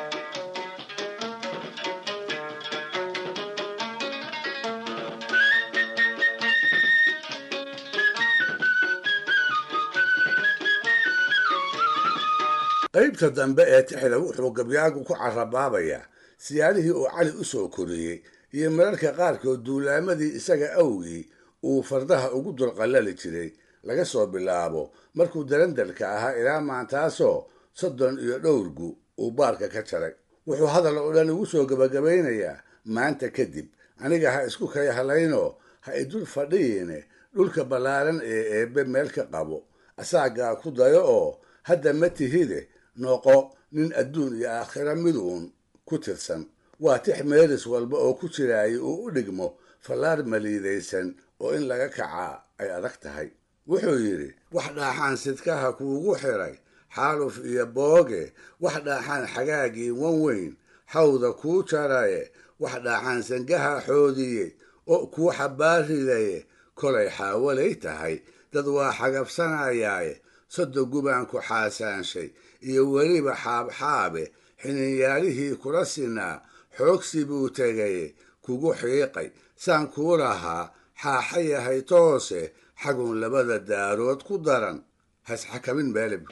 qaybta dambe ee tixda wuxuu gabyaagu ku carabaabayaa siyaarihii uu cali u soo koriyey iyo mararka qaarkood duulaamadii isaga awgii uu fardaha ugu dulqallali jiray laga soo bilaabo markuu darandalka ahaa ilaa maantaasoo soddon iyo dhowrgu uu baarka ka jaray wuxuu hadal oo dhan ugu soo gebagabaynayaa maanta kadib aniga ha isku kay halaynoo ha idul fadhiyiine dhulka ballaaran ee eebbe meel ka qabo asaagaa ku dayo oo hadda ma tihide noqo nin adduun iyo aakhira mid uun ku tirsan waa tix meelis walba oo ku jiraayay uu u dhigmo fallaar maliidaysan oo in laga kacaa ay adag tahay wuxuu yidhi wax dhaaxaan sidkaha kuugu xiray xaaluf iyo booge wax dhaaxaan xagaagii wan weyn xawda kuu jaraye wax dhaaxaan sangaha xoodiye oo kuu xabbaaridaye kolay xaawalay tahay dad waa xagabsanayaaye soddon gubaan ku xaasaanshay iyo weliba xaabxaabe xininyaalihii kula sinaa xoogsi buu tegaye kugu xiiqay saan kuu lahaa xaaxa yahay toose xagun labada daarood ku daran hasxakamin meelib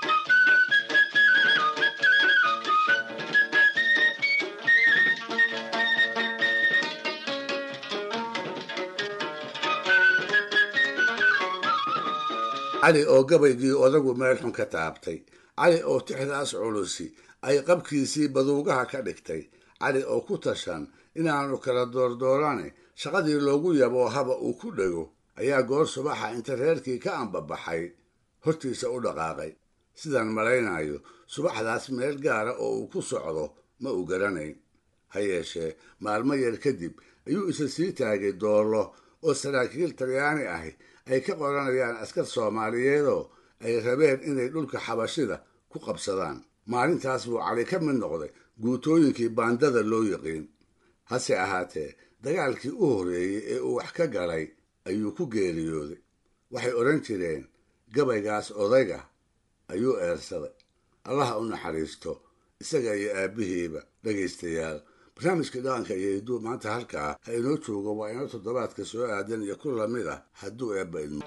cali oo gabaygii odagu meel xun ka taabtay cali oo tixdaas culusi ay qabkiisii baduugaha ka dhigtay cali oo ku tashan inaanu kala doordoorane shaqadii loogu yaboo haba uu ku dhego ayaa goor subaxa inta reerkii ka ambabaxay hortiisa u dhaqaaqay sidaan malaynayo subaxdaas meel gaara oo uu ku socdo ma uu garanayn ha yeeshee maalmo yar kadib ayuu isa sii taagay doollo oo saraakiil talyaani ahi ay ka qoranayaan askar soomaaliyeedoo ay rabeen inay dhulka xabashida ku qabsadaan maalintaas buu cali ka mid noqday guutooyinkii baandada loo yiqiin hase ahaatee dagaalkii u horreeyey ee uu wax ka galay ayuu ku geeriyooday waxay odhan jireen gabaygaas odayga ayuu eersaday allaha u naxariisto isaga iyo aabbihiiba dhegaystayaal barnaamijka dhaqanka iyo hidduu maanta halkaa ha inoo joogo waa inoo toddobaadka soo aadan iyo ku lamid ah hadduu eebba idmo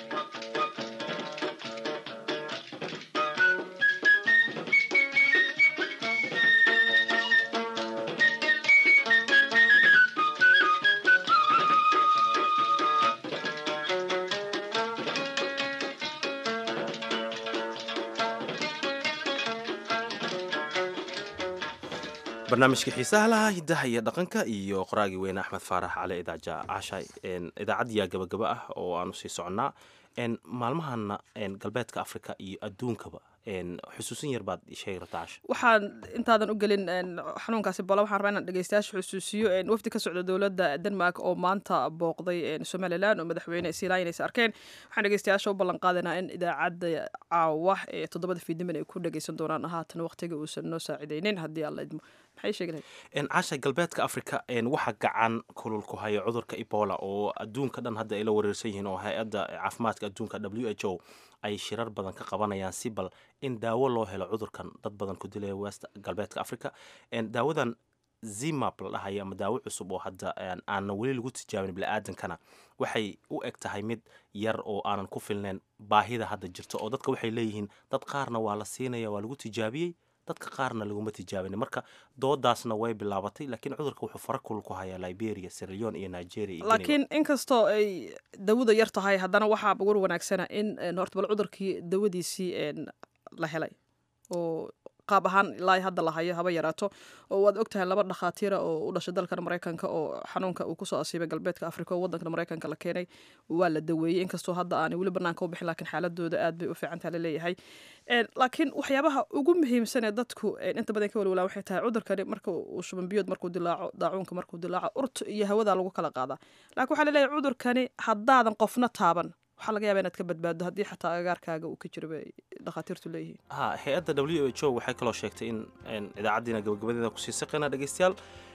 barnaamijka xiisaha lahaa hiddaha iyo dhaqanka iyo qoraagii weyne axmed faarax cali idaaja cashay idaacaddiyaa gabagaba ah oo aanu sii soconnaa maalmahana galbeedka africa iyo adduunkaba xusuusin yar baad sheegi rabtaa casha waxaan intaadan u gelin xanuunkaasi bola waxaan rabaa inaan dhegeystayaasha xusuusiyo wafdi ka socda dowladda denmark oo maanta booqday somalilan oo madaxweyne siilayan aysa arkeen waxaan dhegeystayaasha u ballan qaadaynaa in idaacadda caawa ee toddobada fiidniman ay ku dhegeysan doonaan haatan waqtiga uusan noo saacidaynin haddii alla idmo maxay sheegi lahayd casha galbeedka africa waxa gacan kulul ku haya cudurka ebola oo adduunka dhan hadda ay la wareersan yihiin oo hay-adda caafimaadka adduunka w h o ay shirar badan ka qabanayaan si bal in daawo loo helo cudurkan dad badan ku dilaya west galbeedka africa daawadan zimap la dhahayo ama daawo cusub oo hadda aanan weli lagu tijaabin bili-aadankana waxay u eg tahay mid yar oo aanan ku filnayn baahida hadda jirta oo dadka waxay leeyihiin dad qaarna waa la siinaya waa lagu tijaabiyey dadka qaarna laguma tijaabin marka doodaasna way bilaabatay laakiin cudurka wuxuu fara kulul ku hayaa liberia sirleon iyo nigeria iyo laakiin inkastoo ay dawada yar tahay haddana waxaa war wanaagsana in horta bal cudurkii dawadiisii la helay oo qaab ahaan ilaa hadda la hayo haba yaraato oo waad ogtahay laba dhakhaatiira oo u dhashay dalkan maraykanka oo xanuunka uu kusoo asiibay galbeedka africa oo wadankan maraykanka la keenay waa la daweeyey inkastoo hadda aanay weli banaanka u bixin lakiin xaaladooda aad bay u fiicantaha laleeyahay laakiin waxyaabaha ugu muhiimsan ee dadku inta badan ka walwalaan waxay tahay cudurkani marka uu shubanbiyood markuu dilaaco daacuunka markuu dilaaco urta iyo hawada lagu kala qaadaa laakiin waxaa laleeyahay cudurkani haddaadan qofna taaban waxaa laga yaaba inaad ka badbaado haddii xataa agaarkaaga uu ka jiro bay dhakhaatiirtu leeyihiin ha hay-adda w h o waxay kaloo sheegtay in idaacaddiina gabagabadeeda kusii saqayna dhegeystayaal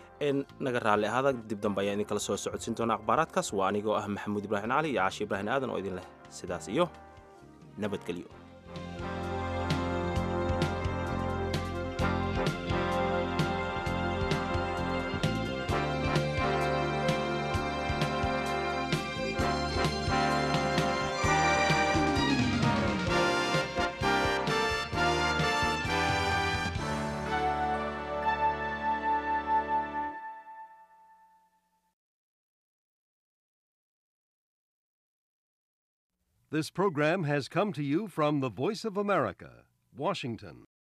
naga raalli ahaada dib dambe ayaa idin kala soo socodsiin doona akhbaaraadkaas waa anigoo ah maxamuud ibraahim cali iyo caashi ibraahim aadan oo idin leh sidaas iyo nabadgelyo This program has come to you from the Voice of America, Washington.